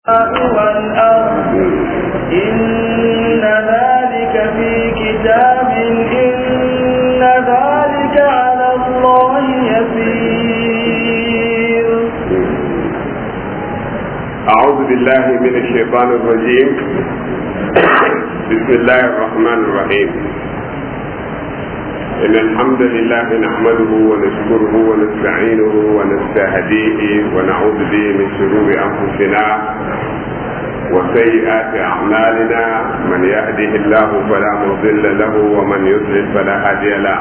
والأرض إن ذلك في كتاب إن ذلك على الله يسير أعوذ بالله من الشيطان الرجيم بسم الله الرحمن الرحيم إن الحمد لله نحمده ونشكره ونستعينه ونستهديه ونعوذ به من شرور أنفسنا وسيئات أعمالنا من يهده الله فلا مضل له ومن يضلل فلا هادي له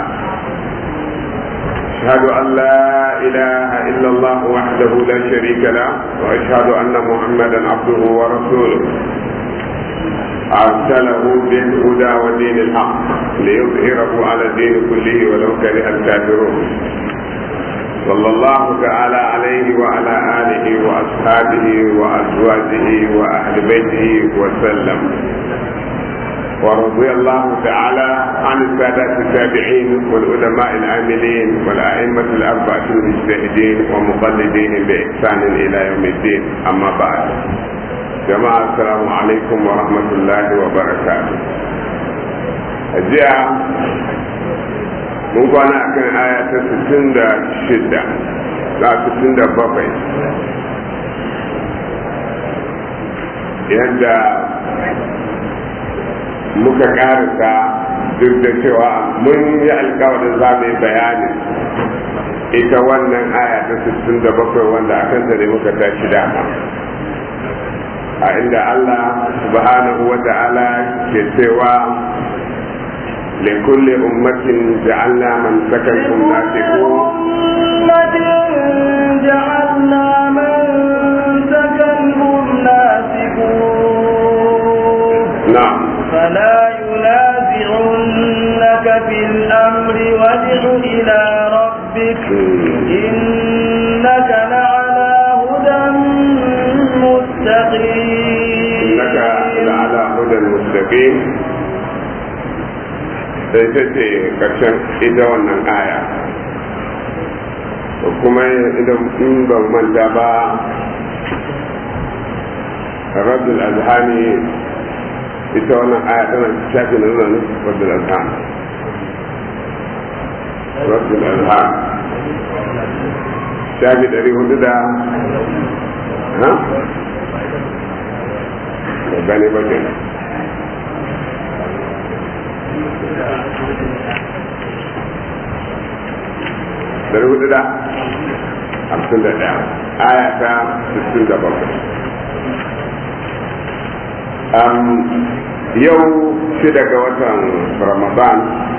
أشهد أن لا إله إلا الله وحده لا شريك له وأشهد أن محمدا عبده ورسوله أرسله بالهدى ودين الحق ليظهره على الدين كله ولو كره الكافرون صلى الله تعالى عليه وعلى آله وأصحابه وأزواجه وأهل بيته وسلم ورضي الله تعالى عن السادة التابعين والعلماء العاملين والأئمة الأربعة المجتهدين ومقلدين بإحسان إلى يوم الدين أما بعد jama'a assalamu alaikum wa rahmatullahi wa barakatuh jiya mun kwana akan aya ta 66 da 67 yadda muka karasa duk da cewa mun yi alkawarin za mu yi bayani ita wannan aya ta 67 wanda akan ta ne muka tashi dama a inda Allah subhanahu wa ta'ala ke cewa لكل أمة جعلنا من سكنكم ناسكون أمة جعلنا من سكنهم ناسكون نعم فلا ينازعنك في الأمر وادع إلى ربك إنك لعلى هدى مستقيم إنك لعلى هدى مستقيم sai ta ce karshen ita wannan aya kuma idan in ban manta ba rabdul azhani ita wannan aya tana shafi na zuwa rabdul azhan rabdul azhan shafi ɗari hudu da ha? ba gane ba kenan dari hudu da hamsin da ɗaya aya ta sittin da bakwai yau shida ga watan ramadan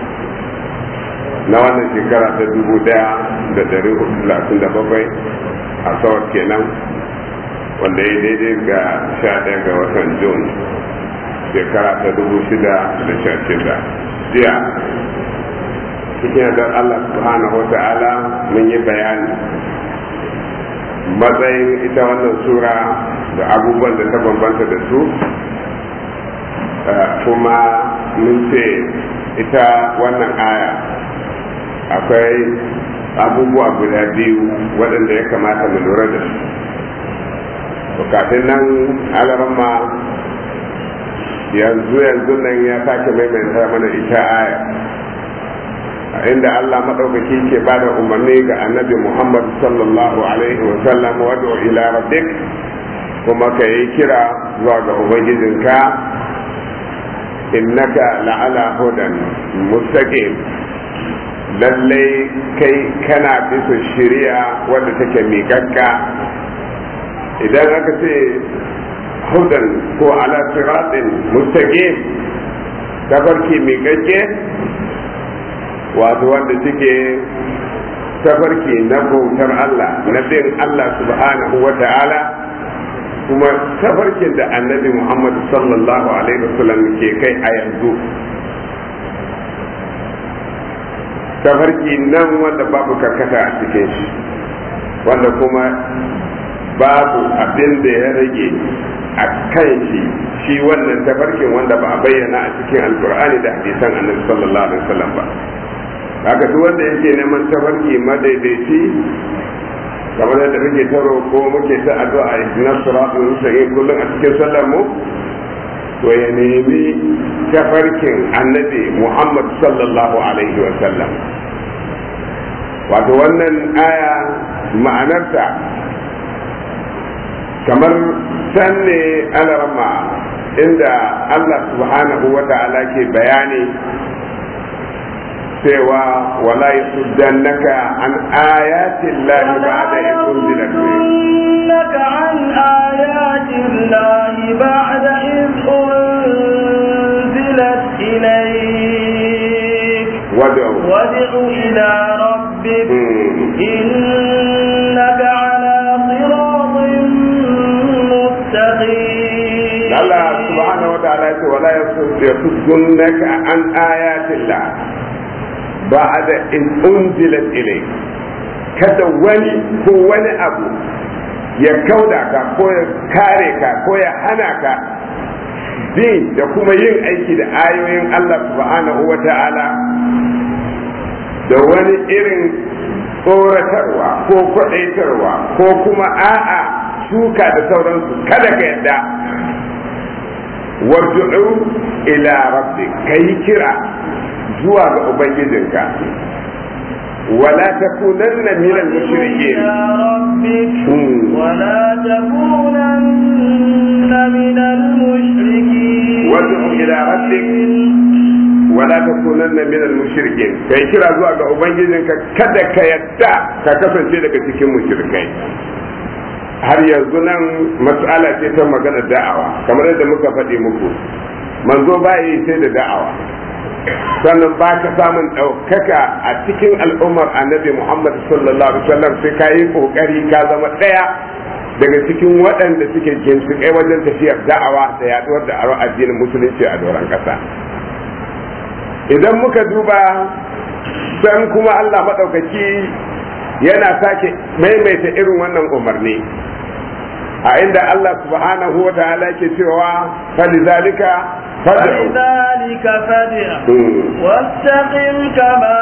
na wannan shekara ta dubu ɗaya da dari hudu talatin da bakwai a sawar kenan wanda ya daidai ga sha ɗaya ga watan jun shekara ta dubu shida da sha shida jiya cikin yardar Allah subhanahu wa ta'ala mun yi bayani matsayin ita wannan sura da abubuwan da ta bambanta da su kuma mun ce ita wannan aya akwai abubuwa guda biyu waɗanda ya kamata mu lura da su kafin nan alarma yanzu yanzu nan ya sake maimaita mana ita aya inda Allah maɗaukaki ke ba da umarni ga annabi Muhammad sallallahu alaihi wa sallam wadda ila rabbik kuma ka yi kira zuwa ga ubangijinka innaka la'ala hudan mustaqim lallai kai kana bisa shari'a wadda take miƙaƙƙa idan aka ce hudan ko ala siratin mustaqim tafarki miƙaƙƙe wato wanda suke tafarki na bautar Allah na bin Allah subhanahu wa ta'ala kuma tafarkin da annabi Muhammad sallallahu alaihi wasallam ke kai a yanzu tafarki nan wanda babu karkata a cikin shi wanda kuma babu abin da ya rage a kan shi shi wannan tafarkin wanda ba a bayyana a cikin alkur'ani da hadisan annabi sallallahu alaihi wasallam ba haka duk wanda yake neman tafarki madaidaici kamar yadda muke ta roƙo muke ta addu'a ihdinas siratal mustaqim kullum a cikin sallar mu to ya nemi tafarkin annabi Muhammad sallallahu alaihi wa sallam wato wannan aya ma'anarta kamar can ne alarma inda Allah subhanahu wa ta'ala ke bayani cewa wala yasuddannaka an ayatin lahi ba'da idh unzilat يصدنك عن آيات الله بعد إذ أنزلت إليك wad'u وادع إلى ربك إنك على صراط مستقيم Allah subhanahu wa ta'ala ya ce wala yasuddannaka an ayatin lah ba'da in unzilat ilayk kada wani ko wani abu ya kauda ka ko ya kare ka ko ya hana ka bin da kuma yin aiki da ayoyin Allah subhanahu wa ta'ala da wani irin tsoratarwa ko kwaɗaitarwa ko kuma a'a shuka da sauransu kada ka yadda warju'u ila rabbi kai kira zuwa ga ubangijinka wala takunanna min al-mushrikeen إلى ربك مم. ولا تكونن من المشركين وادع إلى ربك wala takunanna min al-mushrikeen kai kira zuwa ga ubangijinka kada ka yadda ka kasance daga cikin mushrikai har yanzu nan mas'ala ce ta magana da'awa kamar yadda muka faɗi muku manzo ba yi sai da da'awa sannan ba ka samun ɗaukaka a cikin al'ummar annabi muhammad sallallahu alaihi wasallam sai ka yi ƙoƙari ka zama ɗaya daga cikin waɗanda suke ginshiƙai wajen tafiyar da'awa da yaduwar da aro addinin musulunci a doron ƙasa idan muka duba san kuma allah maɗaukaki yana sake maimaita irin wannan umarni a inda Allah subhanahu wa ta'ala ke cewa falizalika fad'u فلذلك فادع Mm. واستقم كما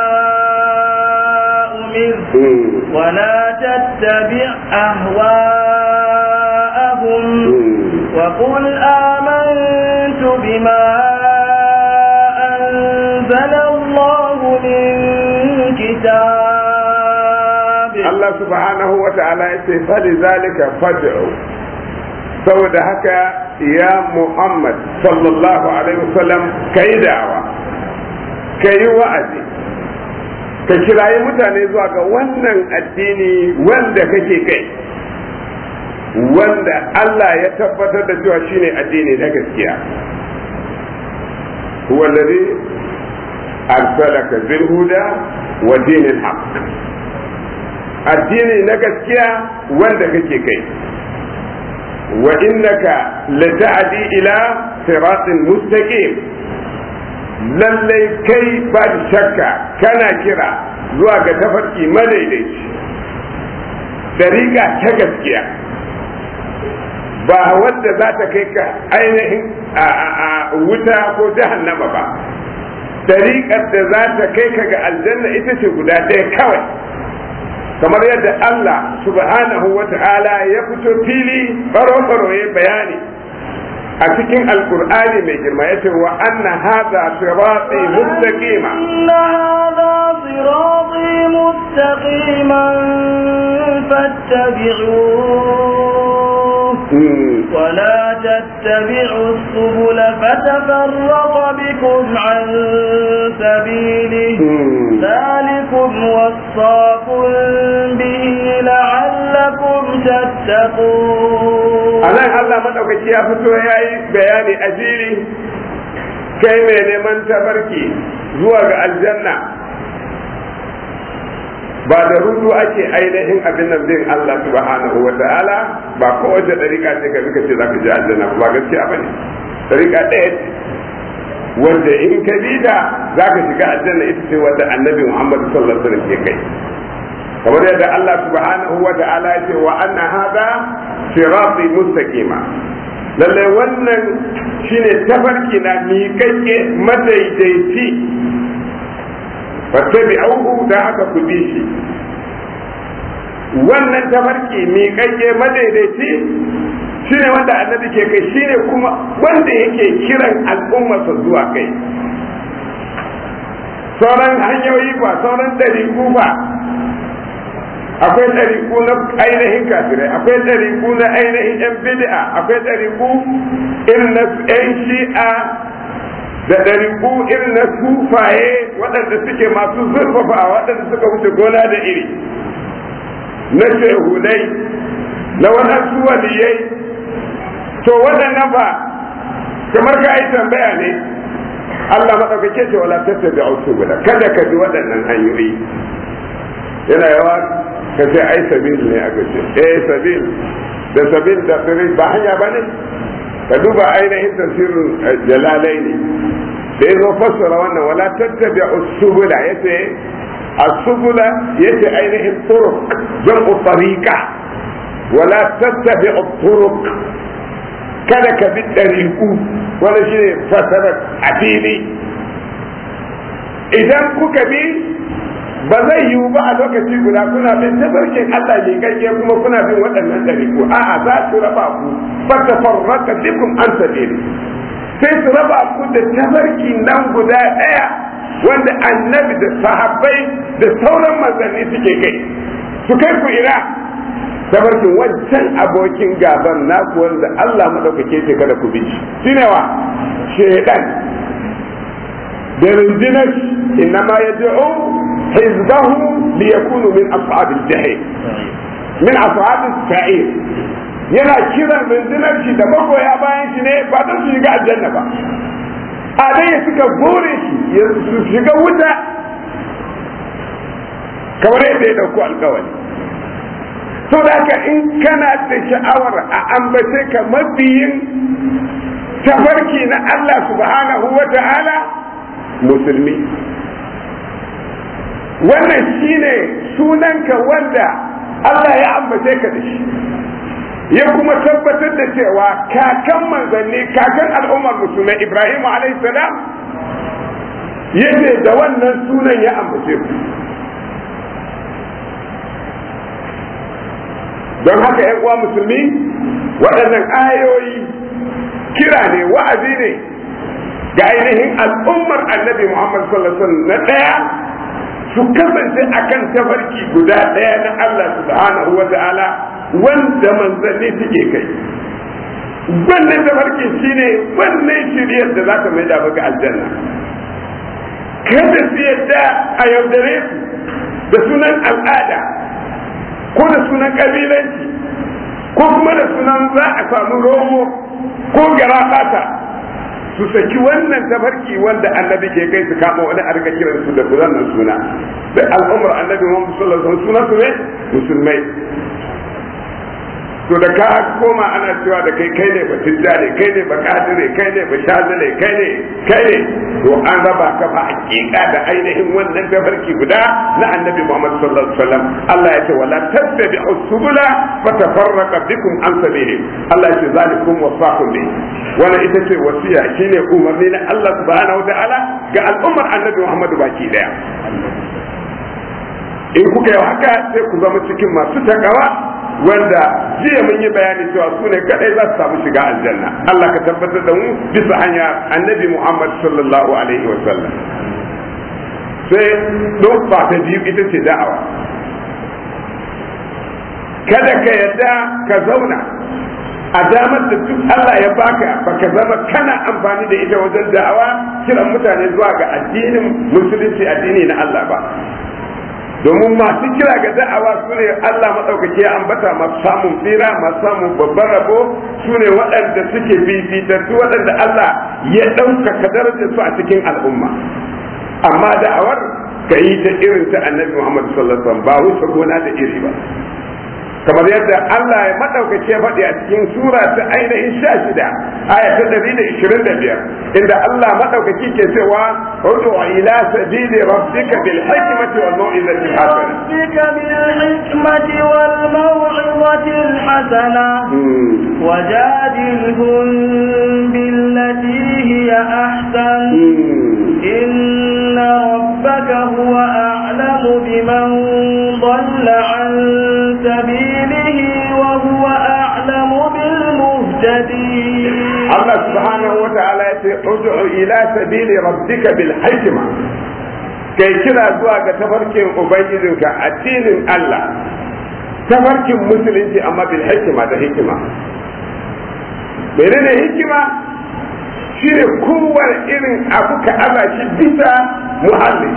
أمرت Mm. ولا تتبع أهواءهم Mm. وقل آمنت بما أنزل الله من كتاب Allah subhanahu wa ta'ala ya ce falizalika fad'u saboda haka ya Muhammad sallallahu alaihi wasallam kai da'awa kai wa'azi ka kirayi mutane zuwa ga wannan addini wanda kake kai wanda Allah ya tabbatar da cewa shine addini na gaskiya huwa alladhi arsalaka bil huda wa dinil haqq addini na gaskiya wanda kake kai wa innaka lata'di ila siratin mustaqim lallai kai ba shakka kana kira zuwa ga tafarki madaidaici dariƙa ta gaskiya ba wanda za ta kai ka ainihin a wuta ko jahannama ba dariƙar da za ta kai ka ga aljanna ita ce guda ɗaya kawai kamar yadda Allah subhanahu wa ta'ala ya fito fili baro-baro ya bayani a cikin alkur'ani mai girma ya ce wa anna hadha sirati mustaqima إن هذا صراطي مستقيما فاتبعوه ولا تتبعوا السبل فتفرق بكم عن سبيله ذلكم وصاكم به لعلكم تتقون anan Allah madaukaki ya fito ya yi bayani a jiri kai mai neman tabarki zuwa ga aljanna ba da rudu ake ainihin abin nan bin Allah subhanahu wa ta'ala ba kowace dariƙa ce ka bi ka ce za ka je aljanna ba gaskiya bane dariƙa ɗaya ce wanda in ka bi da za ka shiga aljanna ita ce wanda annabi Muhammad sallallahu alaihi wasallam ke kai kamar yadda Allah subhanahu wa ta'ala ya ce wa anna hada sirati mustaqima lalle wannan shine tafarki na miƙaƙƙe madaidaici fattabi'uhu da haka ku bi shi wannan tafarki miƙaƙƙe madaidaici shine wanda annabi ke kai shine kuma wanda yake kiran al'ummarsa zuwa kai sauran hanyoyi ba sauran ɗariƙu ba akwai ɗariƙu na ainihin kafirai akwai ɗariƙu na ainihin yan bid'a akwai ɗariƙu irin na yan shi'a da ɗariƙu irin na sufaye waɗanda suke masu zurfafa waɗanda suka wuce gona da iri na shehudai na waɗansu waliyai to waɗannan ba kamar ka yi tambaya ne Allah maɗaukake ce wala tattabi a kada ka bi waɗannan hanyoyi yana yawa ka ce ai sabil ne aka ce eh sabil da sabil da sabil ba hanya ba ne ka duba ainihin tafsirin jalalai ne da ya zo fassara wannan wala tattabi usubula yace asubula yace ainihin turuq jam'u tariqa wala tattabi turuq kada ka bi ɗariƙu wani shi ne fasarar addini idan kuka bi ba zai yiwu ba a lokaci guda kuna bin tabarkin Allah ne gagge kuma kuna bin waɗannan ɗariƙu a'a za su raba ku ba ta farraka bikum an sabili sai su raba ku da tabarki nan guda ɗaya wanda annabi da sahabbai da sauran manzanni suke kai su kai ku ina tabarkin wancan abokin gaban naku wanda Allah maɗaukake ce kada ku bi shi ne wa shaidan da rundunar innama ya da'u hizbahu li yakunu min ashabil jahim min ashabil sa'ir yana kiran rundunar shi da magoya bayan shi ne ba don su shiga aljanna ba a dai ya suka bore shi ya su shiga wuta kamar yadda ya dauko alkawari to da ka in kana da sha'awar a ambace ka mabiyin tafarki na Allah subhanahu wa ta'ala musulmi wannan shine sunanka wanda Allah ya ambace ka da shi ya kuma tabbatar da cewa kakan manzanni kakan al'ummar musulmai Ibrahim salam yace da wannan sunan ya ambace ku don haka ‘yan uwa musulmi waɗannan ayoyi kira ne wa'azi ne ga ainihin al'ummar annabi Muhammad sallallahu alaihi na ɗaya su kasance akan tafarki guda ɗaya na Allah subhanahu wa ta'ala wanda manzanni suke kai wannan tafarki shine wannan shiryar da za ta mai da ga aljanna kada su yadda a yaudare su da sunan al'ada ko da sunan kabilanci ko kuma da sunan za a samu romo ko garabata su saki wannan tafarki wanda annabi ke kai su kama wani a rika kiran su da wannan suna da al'ummar annabi Muhammad sallallahu alaihi wasallam suna su ne musulmai to da ka koma ana cewa da kai kai ne ba tijja ne kai ne ba kadire kai ne ba shazile kai ne kai ne to an raba ka ba hakika da ainihin wannan tafarki guda na annabi Muhammad sallallahu alaihi wasallam Allah ya ce wala tattabi'u subula fatafarraqa bikum an sabili Allah ya ce zalikum wasaqu bi wannan ita ce wasiya shine umarni na Allah subhanahu wa ta'ala ga al'ummar annabi Muhammad baki daya in kuka yi haka sai ku zama cikin masu takawa wanda jiya mun yi bayani cewa su ne kadai za su samu shiga aljanna Allah ka tabbatar da mu bisa hanya annabi Muhammad sallallahu alaihi wa sallam sai don ta biyu ita ce da'awa kada ka yadda ka zauna a damar da duk Allah ya baka baka zama kana amfani da ita wajen da'awa kiran mutane zuwa ga addinin musulunci addini na Allah ba domin masu kira ga da'awa su ne Allah maɗaukaki ya ambata masu samun tsira masu samun babban rabo su ne waɗanda suke fifitattu waɗanda Allah ya ɗaukaka darajar su a cikin al'umma amma da'awar ka yi ta irin ta annabi Muhammad sallallahu alaihi wasallam ba wuce gona da iri ba kamar yadda Allah ya maɗaukaki ya faɗi a cikin sura ta ainihin sha shida aya ta ɗari da ishirin da biyar inda Allah maɗaukaki ke cewa udu ila sabili rabbika bil hikmati wal mau'izati hasana rabbika bil hikmati wal mau'izati al hasana wajadilhum billati hiya ahsan inna rabbaka huwa a'lamu biman ضل عن Allah subhanahu wa ta'ala ya ce ud'u ila sabili rabbika bil hikma kai kira zuwa ga tafarkin ubangijinka addinin Allah tafarkin musulunci amma bil hikma da hikima menene hikima shine kowane irin abu ka aza shi bisa muhallin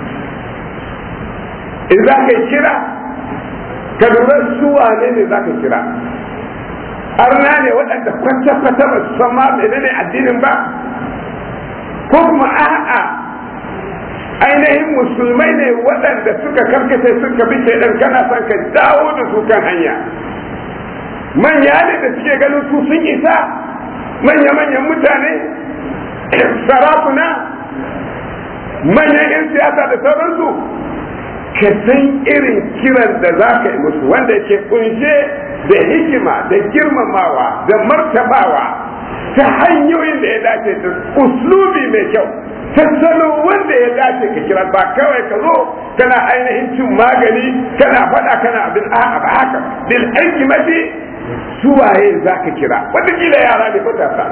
in za ka kira ka lura su wane ne za ka kira arna ne waɗanda kwata-kwata ba su san ma menene addinin ba ko kuma a'a ainihin musulmai ne waɗanda suka karkace suka bi shaidan kana son ka dawo da su kan hanya manya ne da suke ganin su sun isa manya-manyan mutane sarakuna manyan 'yan siyasa da sauransu ka san irin kiran da za ka yi musu wanda ke kunshe da hikima da girmamawa da martabawa ta hanyoyin da ya dace da uslubi mai kyau ta salo wanda ya dace ka kira ba kawai ka zo kana ainihin cin magani kana faɗa kana abin a'a ba haka bil hikimati suwaye za ka kira wataƙila yara ne matasa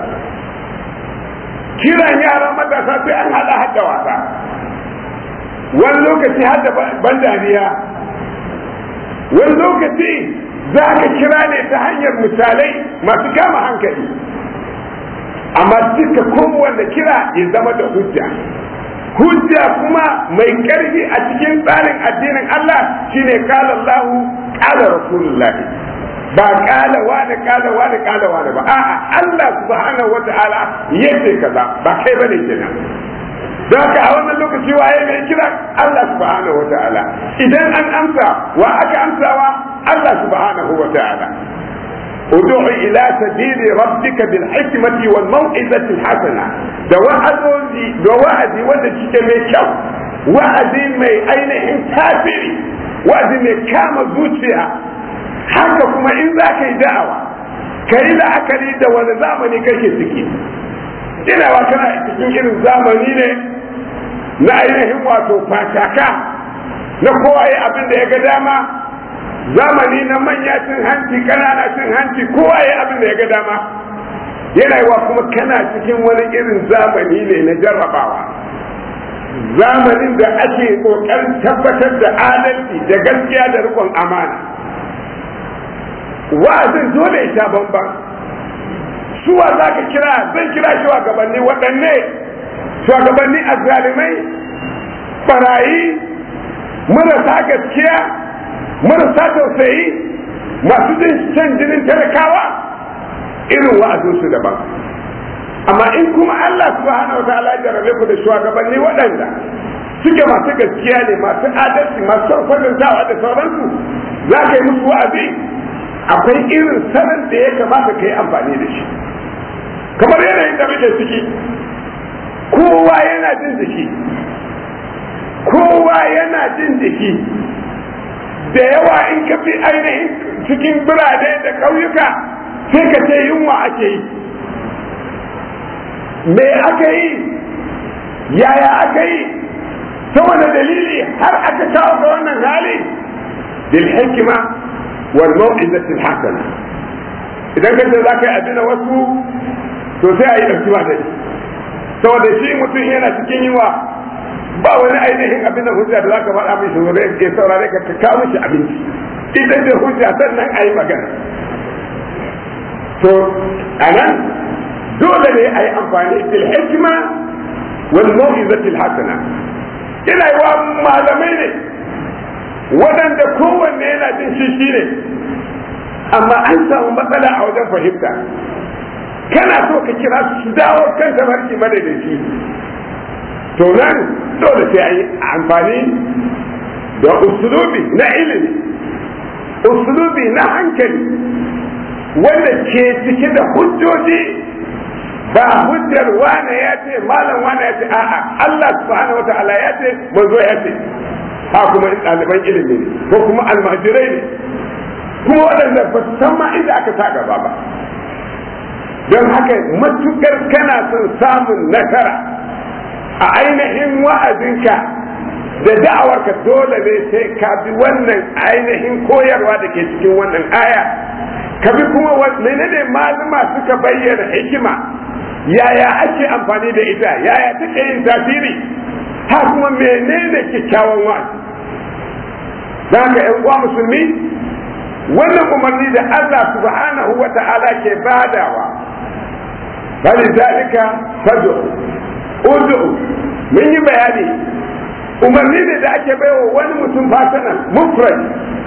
kiran yara matasa sai an haɗa hadda wasa wani lokaci hadda ban dariya wani lokaci za ka kira ne ta hanyar misalai masu kama hankali amma duka kowanne kira ya zama da hujja hujja kuma mai ƙarfi a cikin tsarin addinin Allah shine kala Allahu kala Rasulullahi ba kala wani kala wani kala wani ba a'a Allah subhanahu wata'ala yace kaza ba kai bane kenan don haka a wannan lokaci waye mai kira Allah subhanahu wata'ala idan an amsa wa aka amsawa Allah subhanahu wata'ala ادع الى سبيل ربك بالحكمة والموعظة الحسنة da wa'azozi da wa'azi wanda cike mai kyau wa'azi mai ainihin tasiri wa'azi mai kama zuciya haka kuma in za ka yi da'awa ka yi la'akari da wani zamani kake ciki inawa kana cikin irin zamani ne na ainihin wato fataka na kowa abin da ya ga dama zamani na manya cin hanci kanana cin hanci kowa ya abin da ya ga dama yana wa kuma kana cikin wani irin zamani ne na jarrabawa zamanin da ake kokarin tabbatar da adalci da gaskiya da rikon amana wa'azin dole ya sha bamban suwa za ka kira zan kira shugabanni waɗanne shugabanni azzalimai barayi marasa gaskiya marasa tausayi masu jin can jinin talakawa irin wa'azinsu daban amma in kuma Allah subhanahu wa ta'ala ya jarabe ku da shugabanni waɗanda suke masu gaskiya ne masu adalci masu kwatantawa da sauransu za ka yi musu wa'azi akwai irin sanin da ya kamata ka yi amfani da shi kamar yanayin da muke ciki kowa yana jin jiki kowa yana jin jiki da yawa in ka fi ainihin cikin birane da ƙauyuka sai ka ce yunwa ake yi me aka yi yaya aka yi saboda dalili har aka kawo ga wannan hali bil hikima wal mau'izati al hasana idan ka ce zaka yi abin wasu to sai a yi ɗauki ba dai saboda shi mutum yana cikin yunwa ba wani ainihin abin da hujja da zaka faɗa mishi zo ya saurare ka ka kawo mishi abinci idan da hujja sannan a yi magana to anan dole ne a yi amfani bil hikma wal mau'izati al hasana ina yi wa malamai ne waɗanda kowanne yana jin shi shi ne amma an samu matsala a wajen fahimta kana so ka kira su dawo kan tafarki madadaci to nan dole sai a yi amfani da usulubi na ilimi usulubi na hankali wanda ke cike da hujjoji ba hujjar wane ya ce malam wane ya ce a'a Allah subhanahu wata'ala ya ce manzo ya ce ha kuma ɗaliban ilimi ne ko kuma almajirai ne kuma waɗanda ba su san ma inda aka sa gaba ba don haka matukar kana son samun nasara a ainihin wa'azinka da da'awarka dole ne sai ka bi wannan ainihin koyarwa da ke cikin wannan aya ka bi kuma menene malama suka bayyana hikima yaya ake amfani da ita yaya take yin tasiri ha kuma menene kyakkyawan wa'azi za ka yan uwa musulmi wannan umarni da Allah subhanahu wa ta'ala ke badawa bali zalika fad'u ud'u mun yi bayani umarni ne da ake baiwa wani mutum fasanan mufrad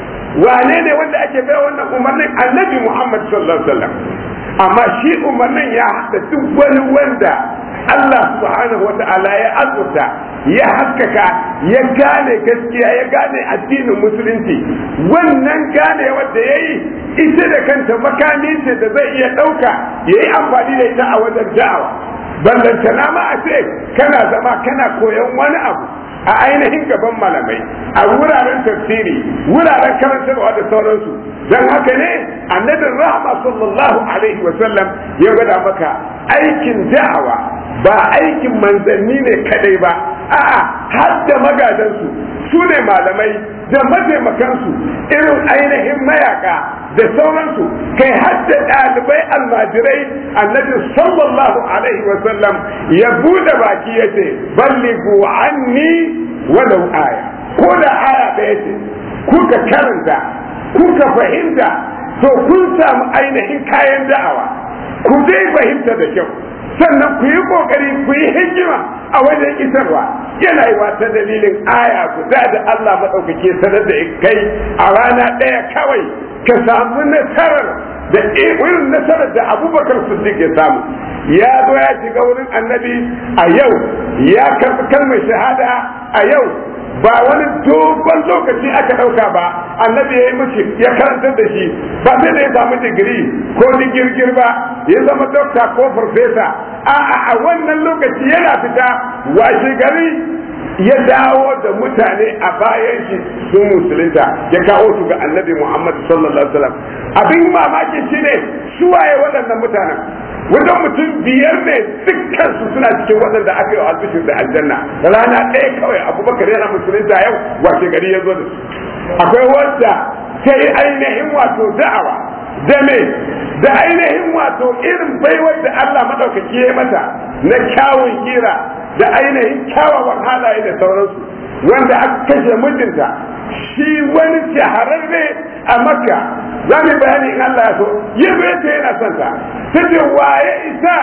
wane ne wanda ake baiwa wannan umarnin annabi Muhammad sallallahu alaihi wasallam amma shi umarnin ya haɗa duk wani wanda Allah subhanahu wa ta'ala ya azurta ya haskaka ya gane gaskiya ya gane addinin musulunci wannan gane wanda ya yi ita da kanta makami ce da zai iya ɗauka ya yi amfani da ita a wajen da'awa ballantana ma a ce kana zama kana koyon wani abu a ainihin gaban malamai a wuraren tafsiri wuraren karantarwa da sauransu don haka ne annabin rahama sallallahu alaihi wasallam ya gwada maka aikin da'awa ba aikin manzanni ne kadai ba a'a har da magadansu su ne malamai da mataimakansu irin ainihin mayaka da sauransu kai har da ɗalibai almajirai annabi sallallahu alaihi wasallam ya bude baki ya ce balligu anni walau aya ko da aya ɗaya ce kuka karanta kuka fahimta to kun samu ainihin kayan da'awa ku dai fahimta da kyau sannan ku yi kokari ku yi hikima a wajen isarwa yana yi ta dalilin aya guda da Allah maɗaukake sanar da kai a rana ɗaya kawai ka samu nasarar da irin nasarar da abubakar siddiq ya samu ya zo ya shiga wurin annabi a yau ya karɓi kalmar shahada a yau ba wani dogon lokaci aka ɗauka ba annabi ya yi mishi ya karantar da shi ba sai da ya samu digiri ko digirgir ba ya zama dokta ko farfesa a'a a wannan lokaci yana fita washe gari ya dawo da mutane a bayan shi sun musulunta ya kawo su ga annabi muhammad sallallahu alaihi wasallam abin mamaki shine su waye waɗannan mutanen wajen mutum biyar ne dukkan su suna cikin waɗanda aka yi albishir da aljanna rana ɗaya kawai abubakar yana musulunta yau washe gari ya zo da su akwai wanda ta yi ainihin wato da'awa da me da ainihin wato irin baiwar da Allah maɗaukaki ya mata na kyawun kira da ainihin kyawawan halaye da sauransu wanda aka kashe mijinta shi wani shahararre a makka za mu bayani in Allah ya so ya ce yana son ta ta ce waye isa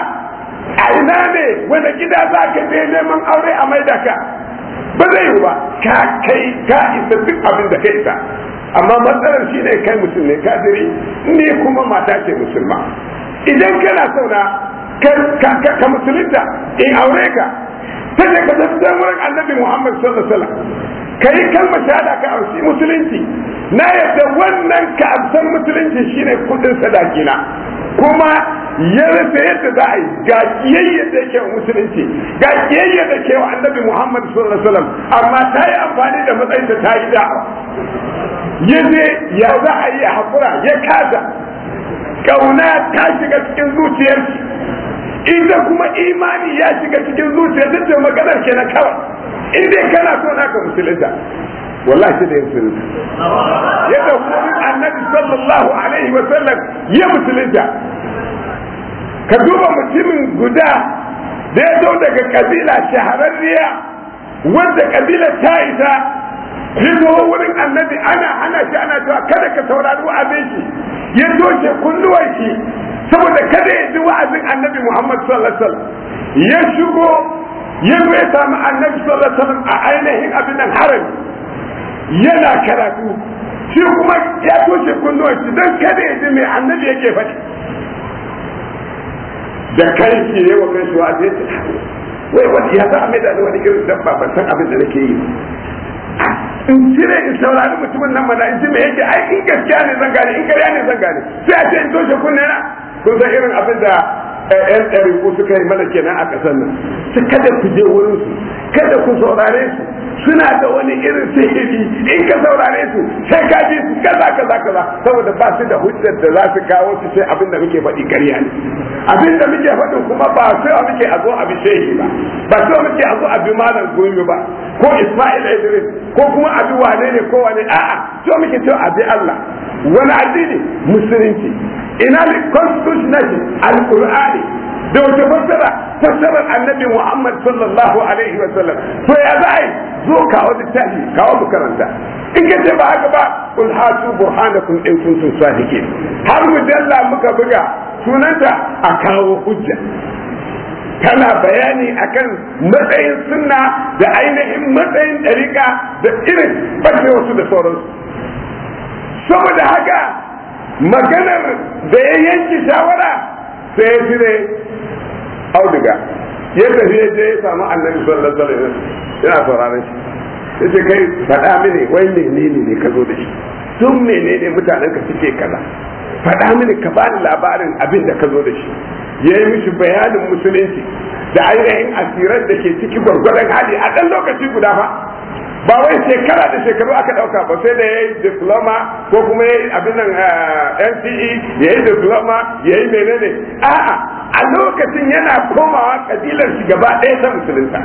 a ina ne wanda gida za ka je neman aure a maida ka ba zai yi ba ka kai ka isa duk abin da ka isa amma matsalar shi ne kai mutum ne kafiri ne kuma mata ce musulma idan kana sauna ka musulunta in aure ka ta ce ka tafi wurin annabi muhammad sallallahu alaihi wasallam ka yi kalmar shahada ka amshi musulunci na yadda wannan ka amsan musulunci shine kudin sadakina kuma ya rasa yadda za a yi ga kiyayya da ke wa musulunci ga kiyayya da ke wa annabi muhammad sallallahu alaihi wasallam amma ta yi amfani da matsayinta ta yi da'awa ya je ya za a yi haƙura ya kasa ƙauna ta shiga cikin zuciyarki ita kuma imani ya shiga cikin zuciyar ta ce maganar ke na kawai in dai kana so naka musulunta wallahi da ya musulunta ya da wurin annabi sallallahu alaihi wa sallam ya musulunta ka duba mutumin guda da ya zo daga kabila shahararriya wanda kabila ta isa ya zo wurin annabi ana hana shi ana cewa kada ka saurari wa'azin shi ya toshe kunnuwan shi saboda kada ya ji wa'azin annabi Muhammad sallallahu alaihi wasallam ya shigo ya zo ya samu annabi sallallahu alaihi wasallam a ainihin abin nan haram yana karatu shi kuma ya toshe kunnuwan shi don kada ya ji mai annabi yake faɗi da kai ke yi wa kai shi wa'azi ya ce wai wani ya za a mai da wani irin dabba ban san abin da nake yi in cire in saurari mutumin nan mana in ji me yake ai in gaskiya ne zan gane in ƙarya ne zan gane sai a ce in toshe kunne na kun san irin abin da yan ɗariku suka yi mana kenan a ƙasar nan su kada ku je wurin su kada ku saurare su suna da wani irin sihiri in ka saurare su sai ka ji su kaza kaza kaza saboda ba su da hujjar da za su kawo su sai abin da muke faɗi ƙarya ne abin da muke faɗin kuma ba sai muke a zo abi shehi ba ba sai muke a zo abi malam gumi ba ko Ismail Idris ko kuma abi wane ne ko wane a'a so muke cewa abi Allah wani addini musulunci ina ne constitution nation alqur'ani da wata fassara fassarar annabi muhammad sallallahu alaihi wa sallam to ya za a yi zo kawo littafi kawo mu karanta in ka ce ba haka ba kul hatu burhanakum in kuntum sadiqin har mujalla muka buga sunanta a kawo hujja tana bayani akan matsayin sunna da ainihin matsayin ɗariƙa da irin ɓace wasu da sauransu saboda haka maganar da ya yanki shawara sai ya cire auduga ya tafi ya je ya samu annabi sallallahu alaihi wasallam yana sauraron shi yace kai faɗa mini wai menene ne ka zo da shi tun menene mutanen ka suke kaza faɗa mini ka bani labarin abin da ka zo da shi ya yi mishi bayanin musulunci da ainihin asirar da ke ciki gwargwadon hali a ɗan lokaci guda fa ba wai shekara da shekaru aka ɗauka ba sai da ya yi diploma ko kuma ya yi abin nan NCE ya yi diploma ya yi menene a'a a lokacin yana komawa kabilar shi gaba ɗaya ta musulunta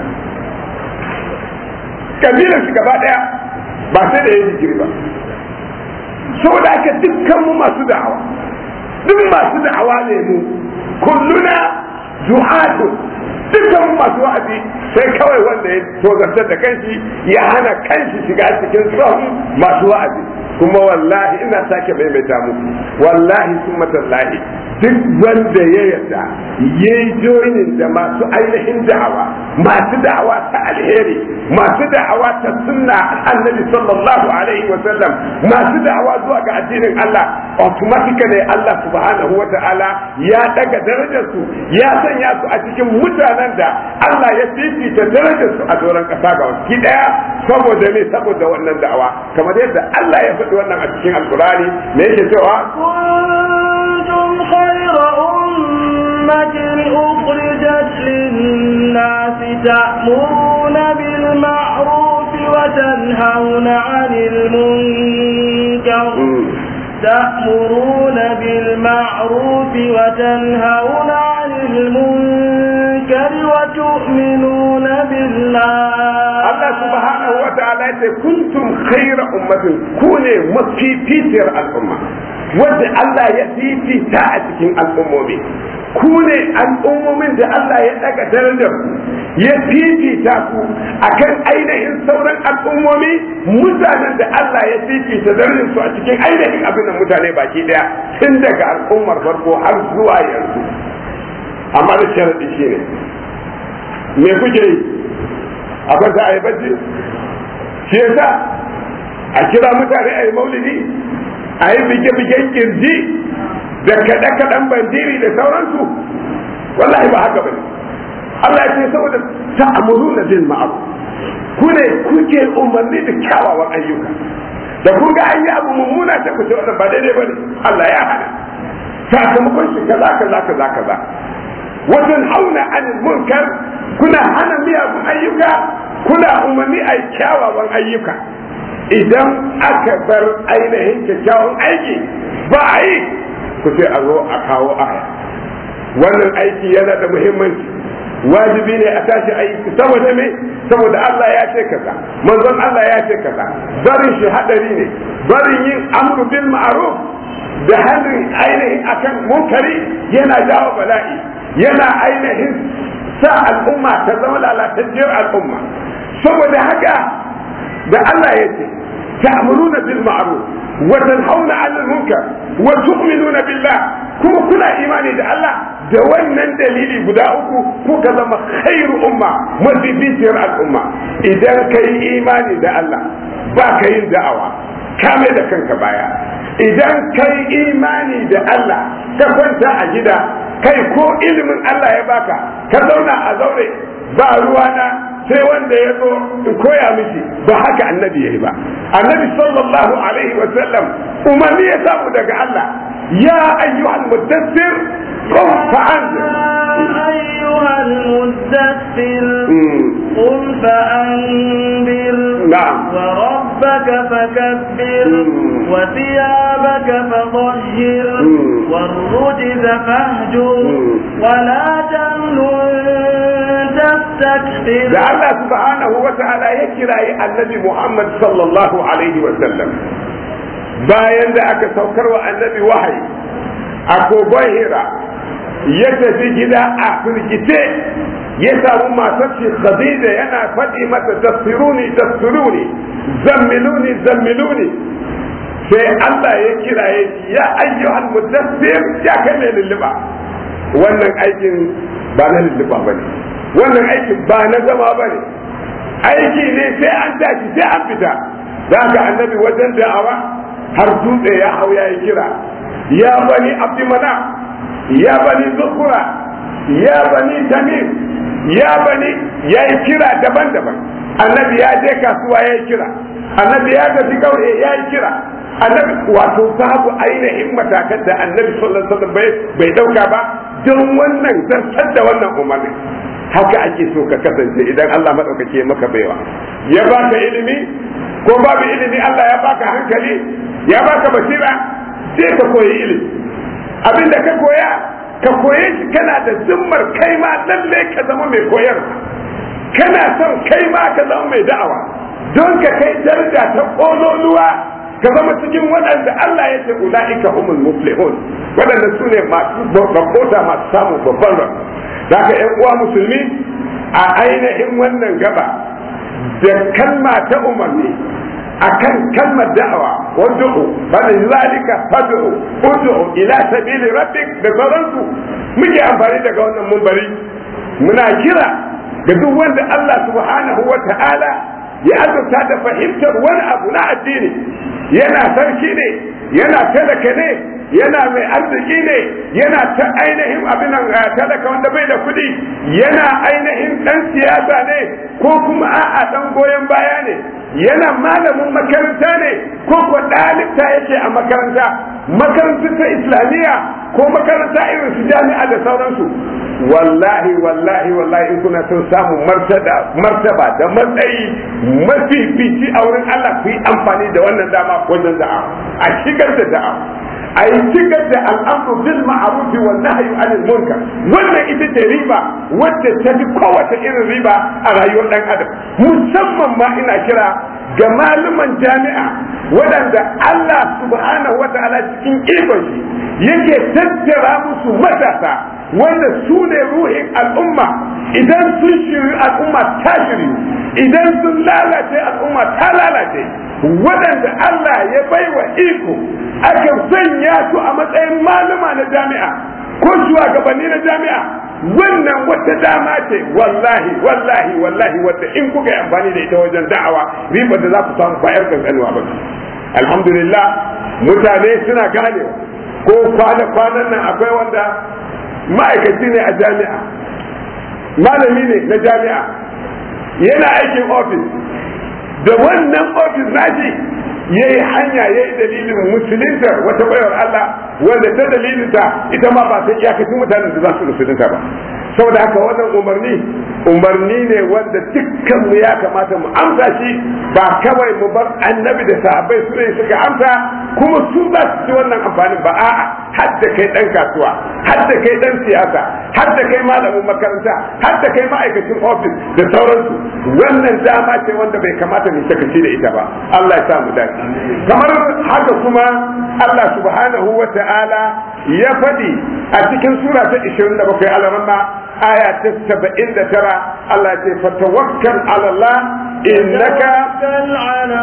kabilar shi gaba ɗaya ba sai da ya yi digiri ba saboda aka dukkan mu masu da'awa duk masu da'awa ne mu kulluna du'atu dukkan masu wa'azi sai kawai wanda ya tozartar da kanshi ya hana kanshi shiga cikin tsohon masu wa'azi kuma wallahi ina sake maimaita muku wallahi sun matallahi duk wanda ya yarda ya yi joinin da masu ainihin da'awa masu da'awa ta alheri masu da'awa ta sunna annabi sallallahu alaihi wa sallam masu da'awa zuwa ga addinin Allah automatically Allah subhanahu wa ta'ala ya daga darajar su ya sanya su a cikin mutanen da Allah ya fifita darajar su a doron kasa ga wasu daya saboda me saboda wannan da'awa kamar yadda Allah ya faɗi wannan a cikin alkurani me yake cewa كنتم خير أمة أخرجت للناس تأمرون بالمعروف وتنهون عن المنكر تأمرون بالمعروف وتنهون عن المنكر وتؤمنون بالله Allah subhanahu wa ta'ala ya ce kuntum khayra ummatin ku ne mafificiyar al'umma wanda Allah ya fifita a cikin al'ummomi ku ne al'ummomin da Allah ya daga darajar ku ya fifita ku akan ainihin sauran al'ummomi mutanen da Allah ya fifita darajar su a cikin ainihin abin da mutane baki daya tun daga al'ummar farko har zuwa yanzu amma da sharadi shine me kuke yi a kwanta a yi bacci shi yasa a kira mutane a yi maulidi a yi bige-bigen kirji da kaɗe-kaɗen bandiri da sauransu wallahi ba haka bane Allah ya ce saboda ta'amuru na bin ma'aru ku ne kuke umarni da kyawawan ayyuka da kun ga an yi abu mummuna ta ku ce wannan ba daidai bane Allah ya hana sakamakon shi kaza kaza kaza kaza wajen hauna anil munkar kuna hana miyagun ayyuka kuna umarni a kyawawan ayyuka idan aka bar ainihin kyakkyawan aiki ba a yi ku ce a zo a kawo aya wannan aiki yana da muhimmanci wajibi ne a tashi aiki saboda me saboda Allah ya ce kaza manzon Allah ya ce kaza barin shi hadari ne barin yin amru bil ma'ruf da hannun ainihin akan munkari yana jawo bala'i yana ainihin sa al'umma ta zama lalatacciyar al'umma saboda haka da Allah ya ce ta'muruna bil ma'ruf wa tanhauna 'anil munkar wa tu'minuna billah kuma kuna imani da Allah da wannan dalili guda uku kuka zama khairu umma mafificiyar al'umma idan ka yi imani da Allah ba ka yin da'awa ka mai da kanka baya idan ka yi imani da Allah ka kwanta a gida kai ko ilimin Allah ya baka ka zauna a zaure ba ruwana sai wanda ya zo in koya miki ba haka annabi yayi ba annabi sallallahu alaihi wa sallam umarni ya samu daga Allah ya ayyuhal muddassir qum fa'anzir أيها المدثر قم فأنذر نعم وربك فكبر مم. وثيابك فطهر مم. والرجز فاهجر مم. ولا تمنن تستكثر da Allah subhanahu wa ta'ala ya kirayi annabi Muhammad sallallahu alaihi wa sallam bayan da aka saukar wa annabi wahayi a kogon hira ya tafi gida a firgice ya samu matar shi khadija yana faɗi mata tasiruni tasiruni zammiluni zammiluni sai Allah ya kiraye shi ya ayyuhal mudassir ya kai mai lulluba wannan aikin ba na lulluba ba ne wannan aikin ba na zama ba ne aiki ne sai an tashi sai an fita za ka annabi wajen da'awa har dutse ya hau ya yi kira ya bani abdimana ya bani zukura ya bani tamim ya bani ya yi kira daban-daban annabi ya je kasuwa ya yi kira annabi ya tafi kauye ya yi kira annabi wato babu ainihin matakan da annabi sallallahu alaihi wasallam bai dauka ba don wannan zartar da wannan umarni haka ake so ka kasance idan Allah madaukake maka baiwa ya baka ilimi ko babu ilimi Allah ya baka hankali ya baka basira sai ka koyi ilimi abinda ka koya ka koye shi kana da zimmar kai ma lalle ka zama mai koyar kana son kai ma ka zama mai da'awa don ka kai daraja ta kololuwa ka zama cikin waɗanda Allah ya ce ula'ika humul muflihun waɗanda su ne masu rabota masu samun babban rabu da ka ‘yan uwa musulmi a ainihin wannan gaba da kalma ta umarni akan kalmar da'awa wad'u bada zalika fad'u ud'u ila sabili rabbik da sauransu muke amfani daga wannan mumbari muna kira ga duk wanda Allah subhanahu wa ta'ala ya azurta da fahimtar wani abu na addini yana sarki ne yana talaka ne yana mai arziki ne yana ta ainihin abin talaka wanda bai da kuɗi yana ainihin ɗan siyasa ne ko kuma a'a ɗan goyon baya ne yana malamin makaranta ne ko ko ɗalibta yake a makaranta makarantar ta islamiyya ko makaranta irin su jami'a da sauransu wallahi wallahi wallahi in kuna son samun martaba da matsayi mafifici a wurin Allah ku yi amfani da wannan dama wajen da'a a shigar da da'a a yi shigar da al'amru bil ma'ruf wa nahyu anil munkar wannan ita ce riba wacce ta fi kowace irin riba a rayuwar dan adam musamman ma ina kira ga malaman jami'a waɗanda Allah subhanahu wa ta'ala cikin ikon shi yake tattara musu matasa wanda su ne ruhin al'umma idan sun shiri al'umma ta shiri idan sun lalace al'umma ta lalace waɗanda Allah ya baiwa iko aka sanya su a matsayin malama na jami'a ko shugabanni na jami'a wannan wata dama ce wallahi wallahi wallahi wadda in kuka yi amfani da ita wajen da'awa ribar da za ku samu bayar kankanuwa ba alhamdulillah mutane suna ganewa ko kwana-kwanan nan akwai wanda ma'aikaci ne a jami'a malami ne na jami'a yana aikin ofis da wannan ofis nashi ya yi hanya ya yi dalilin musulunta wata bayar Allah wanda ta dalilinta ita ma ba ta iyakacin mutanen da za su musulunta ba saboda haka wannan umarni umarni ne wanda dukkan mu ya kamata mu amsa shi ba kawai mu bar annabi da sahabbai su ne suka amsa kuma su za su ci wannan amfanin ba a'a har da kai dan kasuwa har da kai dan siyasa har da kai malamin makaranta har da kai ma'aikacin ofis da sauransu wannan dama ce wanda bai kamata mu sakaci da ita ba Allah ya sa mu dace kamar haka kuma Allah subhanahu wa ta'ala ya faɗi a cikin sura ta 27 al-ramma aya ta 79 Allah ce fatawakkal ala Allah innaka على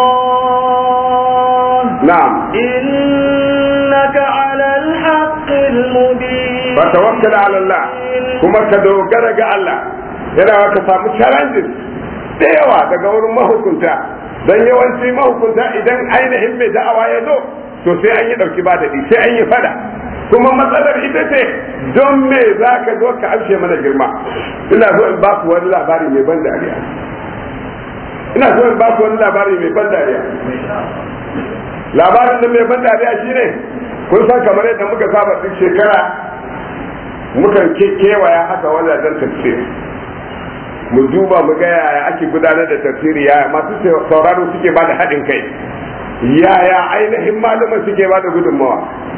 الله na'am إنك على الحق المبين fatawakkal ala Allah kuma ka dogara ga Allah yana ka samu challenges da yawa daga wurin mahukunta dan yawanci mahukunta idan ainihin mai da'awa ya zo to sai an yi dauki ba daɗi sai an yi fada kuma matsalar ita ce don me za ka zo ka amshe mana girma ina so in ba ku wani labari mai ban dariya ina so in ba ku wani labari mai ban dariya labarin da mai ban dariya shine kun san kamar yadda muka saba duk shekara mukan kewaya haka wajajen tafsir mu duba mu ga yaya ake gudanar da tafsiri yaya masu sauraro suke ba da haɗin kai yaya ainihin malaman suke ba da gudunmawa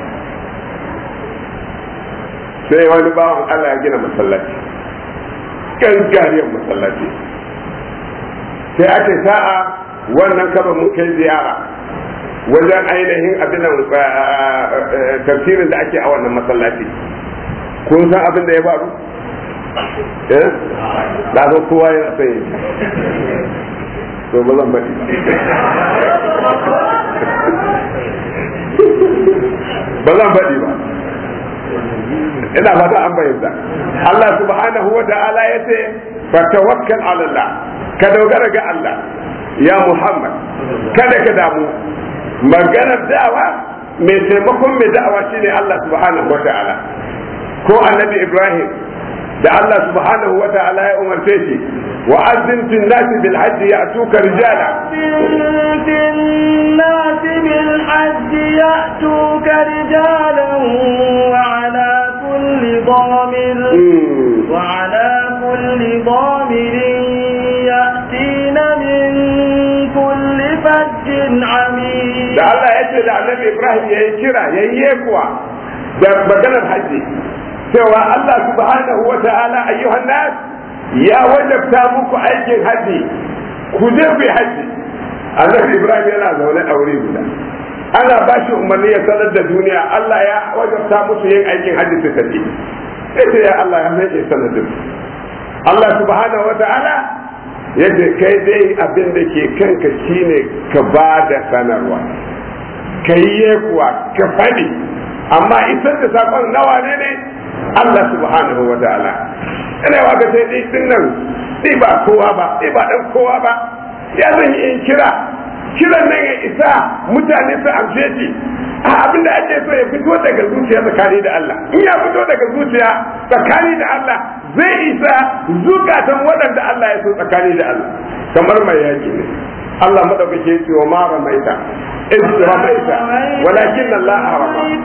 sai wani bawan Allah ya gina masallaci gangariyar masallaci sai ake sa'a wannan kaba mun kai ziyara wajen ainihin abin tafsirin da ake a wannan masallaci kun san abin da ya faru eh da zo kowa ya sai to ba zan bari ba zan bari ba ina fata an bayyana Allah subhanahu wa ta'ala ya ce fa tawakkal ala Allah ka dogara ga Allah ya Muhammad kada ka damu maganar da'awa mai taimakon mai da'awa shine Allah subhanahu wa ta'ala ko annabi Ibrahim da Allah subhanahu wa ta'ala ya umarce shi wa azzin fil nasi bil hajj ya'tuka rijala fil nasi bil hajj ya'tuka rijalan wa ala kulli damir wa ala kulli damir ya'tina min kulli fajjin amik da Allah ya ce da annabi Ibrahim yayi kira yayi kuwa da maganar hajji cewa Allah subhanahu wa ta'ala ayyuhan nas ya wajabta muku aikin haji ku je ku haji annabi Ibrahim yana zaune a wuri guda ana ba shi umarni ya sanar da duniya Allah ya wajabta musu yin aikin haji su tafi ita ya Allah ya mai sanar da su Allah subhanahu wa ta'ala yace kai dai abin da ke kanka shine ka ba da sanarwa kai kuwa ka faɗi amma isar da sakon nawa ne ne Allah subhanahu wa ta'ala ina wa ga sai dai din nan ni ba kowa ba ni ba dan kowa ba ya zan yi in kira kiran nan ya isa mutane su amshe shi a abin da ake so ya fito daga zuciya tsakani da Allah in ya fito daga zuciya tsakani da Allah zai isa zukatan waɗanda Allah ya so tsakani da Allah kamar mai yaki ne Allah madaukake ce wa ma ramaita إذ رميت ولكن الله رمى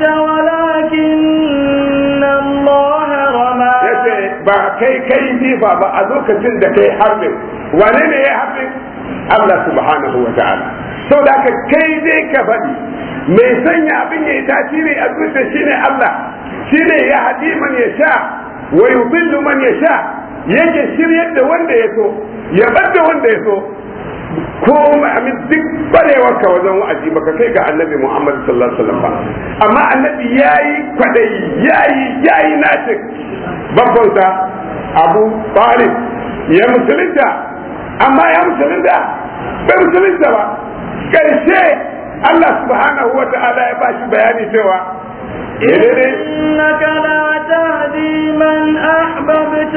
ولكن الله رمى yace ba kai kai jifa ba a lokacin da kai harbin wane ne ya harbin Allah subhanahu wa ta'ala sau da ka kai dai ka faɗi mai sanya abin ya yi tasiri a zuciya shine Allah shine ya haɗi man ya sha wa yudillu man ya sha yake shiryar da wanda ya so ya bar da wanda ya so ko amin duk barewar ka wajen wa'azi baka kai ga annabi Muhammad sallallahu alaihi wasallam ba amma annabi yayi kwadai yayi yayi nace babban sa Abu Talib ya musulunta amma ya musulunta bai musulunta ba karshe Allah subhanahu wa ta'ala ya bashi bayani cewa إنك لا تهدي من أحببت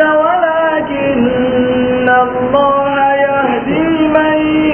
ولكن الله يهدي من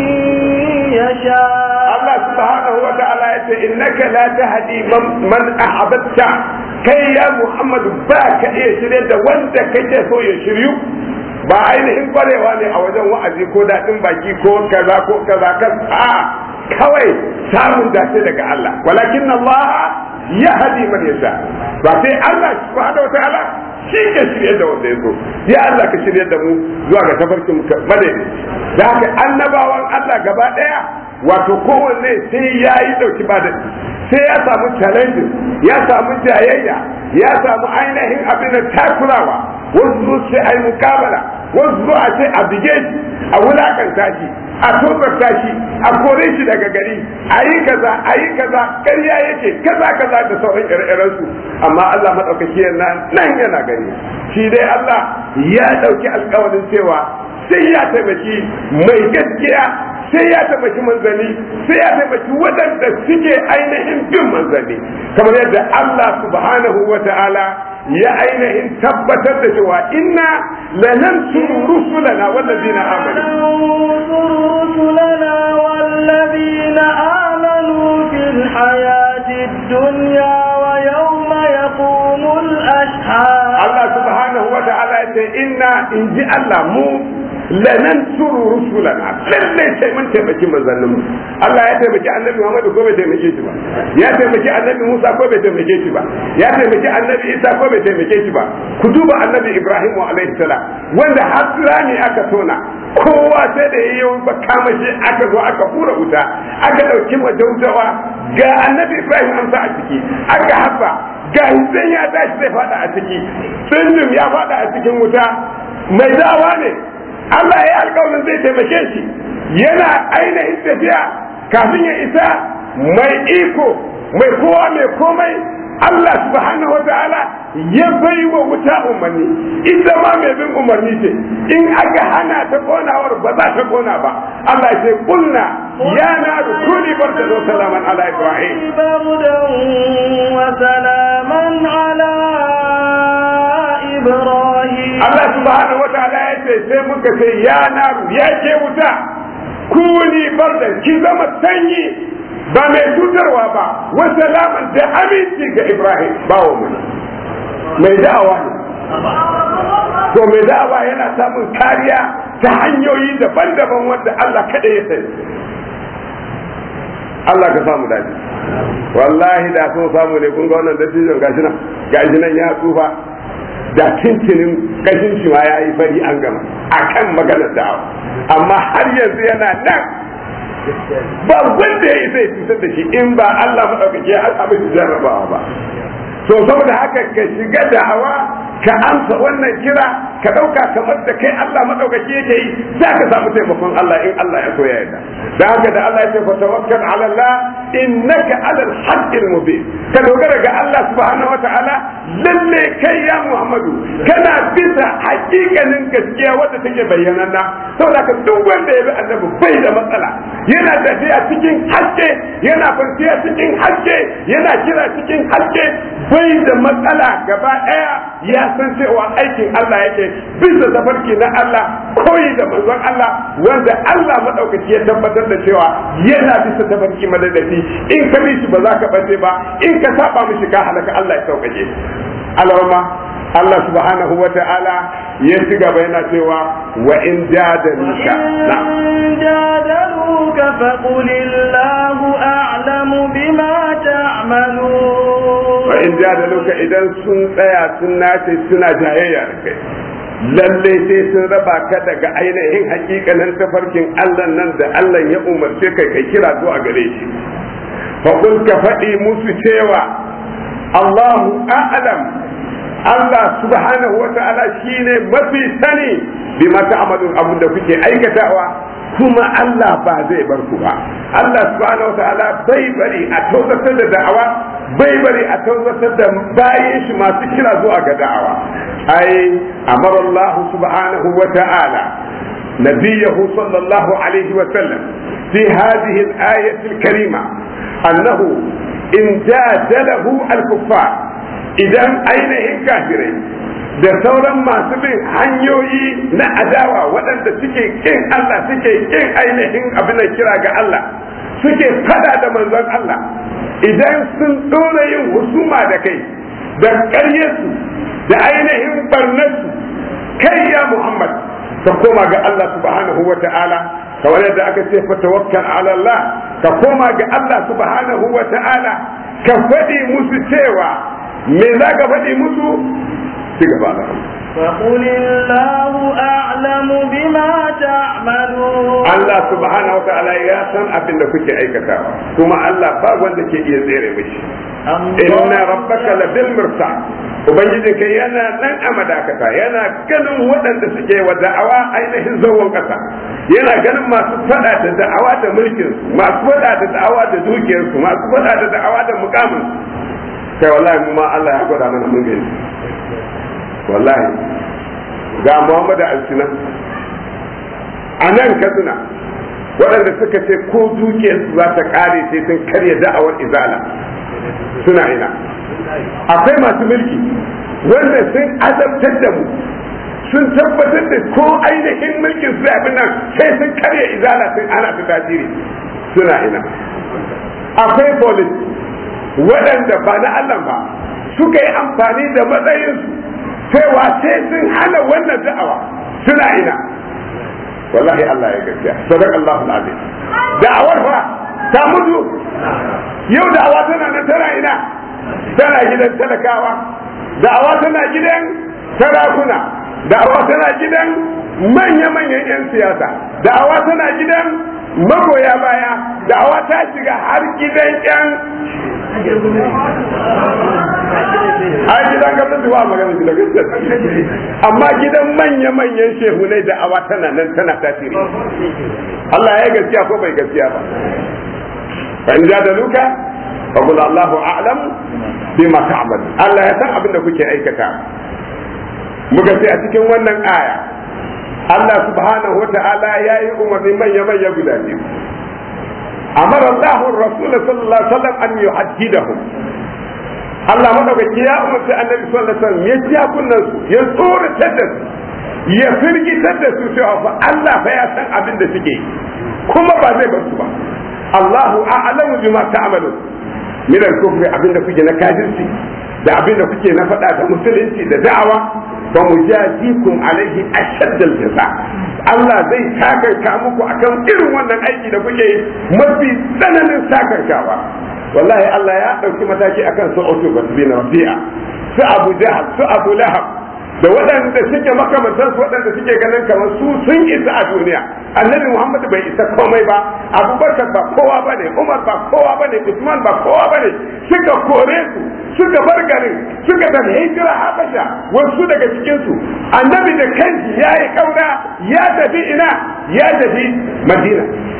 يشاء Allah subhanahu wa ta'ala ya ce innaka la tahdi man ahbabta kai ya Muhammad ba ka iya shirye da wanda kake so ya shiryu ba ainihin kwarewa ne a wajen wa'azi ko daɗin baki ko kaza ko kaza kan a kawai samun dace daga Allah walakin Allah ya hadi man yasha ba sai Allah subhanahu wa ta'ala shi ke shirye da wanda ya so ya Allah ka shirye da mu zuwa ga tafarkin madadi da haka annabawan Allah gaba daya wato kowanne sai ya yi dauki ba da sai ya samu challenge ya samu jayayya ya samu ainihin abin da takurawa wasu zo sai ai mukabala wasu zo a ce a bige shi a wulakanta shi a tozarta shi a kore shi daga gari a yi kaza a yi kaza ƙarya yake kaza kaza da sauran ire su amma Allah maɗaukaki nan yana gani shi dai Allah ya ɗauki alkawarin cewa sai ya taimaki mai gaskiya sai ya taimaki manzanni sai ya taimaki waɗanda suke ainihin bin manzanni kamar yadda Allah subhanahu wa ta'ala ya ainihin tabbatar da cewa inna lanansuru rusulana wallazina amanu rusulana wallazina amanu fil hayati dunya wa yawma yaqumul ashhad Allah subhanahu wa ta'ala ya ce inna inji Allah mu lanan suru rusulana lallai sai mun taimaki manzannin mu Allah ya taimaki annabi Muhammad ko bai taimake shi ba ya taimaki annabi Musa ko bai taimake shi ba ya taimaki annabi Isa ko bai taimake shi ba ku duba annabi Ibrahim alaihi salam wanda har rani aka tona kowa sai da yayi makamashi aka zo aka hura wuta aka dauki majautawa ga annabi Ibrahim an sa a ciki aka hafa ga hussein ya tashi zai fada a ciki tsindin ya fada a cikin wuta mai dawa ne Allah ya yi alkawarin zai taimake shi yana ainihin tafiya kafin ya isa mai iko mai kowa mai komai Allah subhanahu wa ta'ala ya bai wa wuta umarni ita ma mai bin umarni ce in aka hana ta konawar ba za ta kona ba Allah ya ce kulna ya na kuni barka da salaman ala ibrahim بردا وسلاما على إبراهيم Allah subhanahu wa ta'ala ya ce sai muka ce ya na ya ke wuta kuni barda ki zama sanyi ba mai cutarwa ba wa salaman da aminci ga ibrahim bawo mu mai da'awa ne to mai da'awa yana samun kariya ta hanyoyi daban-daban wanda Allah kada ya sani Allah ka samu dace wallahi da so samu ne kun ga wannan dattijon gashi nan gashi nan ya tsufa da tintinin kashin shi ma yayi fari an gama akan maganar da'awa amma har yanzu yana nan ba wanda ya zai cutar da shi in ba Allah maɗaukaki ya abin jarrabawa ba so saboda haka ka shiga da'awa ka amsa wannan kira ka ɗauka kamar da kai Allah maɗaukaki yake yi za ka samu taimakon Allah in Allah ya so ya yarda da haka da Allah ya ce fatawakkal ala Allah innaka ala al-haqqil mubin ka dogara ga Allah subhanahu wata'ala lalle kai ya Muhammadu kana bisa hakikanin gaskiya wadda take bayyananna saboda ka duk wanda ya bi annabi bai da matsala yana tafiya cikin haske yana kwanciya cikin haske yana kira cikin haske bai da matsala gaba ɗaya ya san cewa aikin Allah yake bisa tafarki na Allah koyi da manzon Allah wanda Allah madaukaki ya tabbatar da cewa yana bisa tafarki madadaci in ka bi shi ba za ka bace ba in ka saba mishi ka halaka Allah ya sauƙaƙe alarma Allah subhanahu wa ta'ala ya ci gaba yana cewa wa in jadaluka إن جادلوك فقل الله أعلم بما تعملون wa in jadaluka idan sun tsaya sun nace suna jayayya da kai lalle sai sun raba ka daga ainihin hakikanin tafarkin Allah nan da Allah ya umarce kai kai kira zuwa gare shi fa ka faɗi musu cewa Allahu a'lam Allah subhanahu wa ta'ala shine mafi sani bi mata amalin abin da kuke aikatawa kuma Allah ba zai bar ku ba Allah subhanahu wa ta'ala bai bari a tausatar da da'awa bai bari a tausatar da bayan shi masu kira zuwa ga da'awa ai amara Allah subhanahu wa ta'ala نبيه صلى الله عليه وسلم في هذه الآية الكريمة أنه إن جادله الكفار idan ainihin kafirai da sauran masu bin hanyoyi na adawa waɗanda suke kin Allah suke kin ainihin abin kira ga Allah suke fada da manzon Allah idan sun ɗora yin husuma da kai da ƙaryarsu da ainihin barnarsu kai ya Muhammad ka koma ga Allah subhanahu wa ta'ala kamar yadda aka ce fa tawakkal ala Allah ka koma ga Allah subhanahu wa ta'ala ka faɗi musu cewa me za ka faɗi musu ci gaba da فقل الله أعلم بما تعملون Allah subhanahu wa ta'ala ya san abin da kuke aikatawa kuma Allah ba wanda ke iya tsere mishi inna rabbaka labil mirsad ubangiji kai yana nan a madakata yana ganin waɗanda suke wa da'awa ainihin zawon ƙasa yana ganin masu faɗa da da'awa da mulkin masu faɗa da da'awa da dukiyarsu masu faɗa da da'awa da mukamin kai wallahi mu ma Allah ya gwada mana mun gani wallahi ga Muhammadu Alsinan a nan Katsina waɗanda suka ce ko dukiyarsu za ta ƙare sai sun karya da'awar izala suna ina akwai masu mulki wanda sun azabtar da mu sun tabbatar da ko ainihin mulkin su abin nan sai sun karya izala sun ana ta tasiri suna ina akwai polis waɗanda ba na Allah ba suka yi amfani da matsayinsu cewa sai sun hana wannan da'awa suna ina wallahi Allah ya gaskiya sadaq Allah alazim da'awar fa ta mutu yau da'awa tana nan tana ina tana gidan talakawa da'awa tana gidan sarakuna da'awa tana gidan manya-manyan 'yan siyasa da'awa tana gidan magoya baya da'awa ta shiga har gidan 'yan a gidan gwamnati ba magana gidan gwamnati amma gidan manya-manyan shehunai da'awa tana nan tana tasiri Allah ya gaskiya ko bai gaskiya ba fa in jadaluka fa qul Allahu a'lam bima ta'mal Allah ya san abin da kuke aikata muka ce a cikin wannan aya Allah subhanahu wa ta'ala ya yi umarni manya manya guda biyu amara Allah rasul sallallahu alaihi wasallam an yuhaddidahum Allah madaukaki ya umarci annabi sallallahu alaihi wasallam ya ja kunnan su ya tsoratar da su ya firgitar da su cewa fa Allah fa ya san abin da suke kuma ba zai bar su ba Allahu a'lamu bima ta'malun min al-kufri abin da kuke na kafirci da abin da kuke na faɗa da musulunci da da'awa fa mujazikum alaihi ashadd al-jaza Allah zai sakanka muku akan irin wannan aiki da kuke mafi tsananin sakankawa wallahi Allah ya ɗauki mataki akan su Utba bin Rabi'a su Abu Jahl su Abu Lahab da waɗanda suke makamantan su waɗanda suke ganin kamar su sun isa a duniya annabi Muhammad bai isa komai ba Abubakar ba kowa bane Umar ba kowa bane Usman ba kowa bane suka kore su suka bar garin suka tafi hijira Habasha wasu daga cikin su annabi da kanshi yayi kaura ya tafi ina ya tafi Madina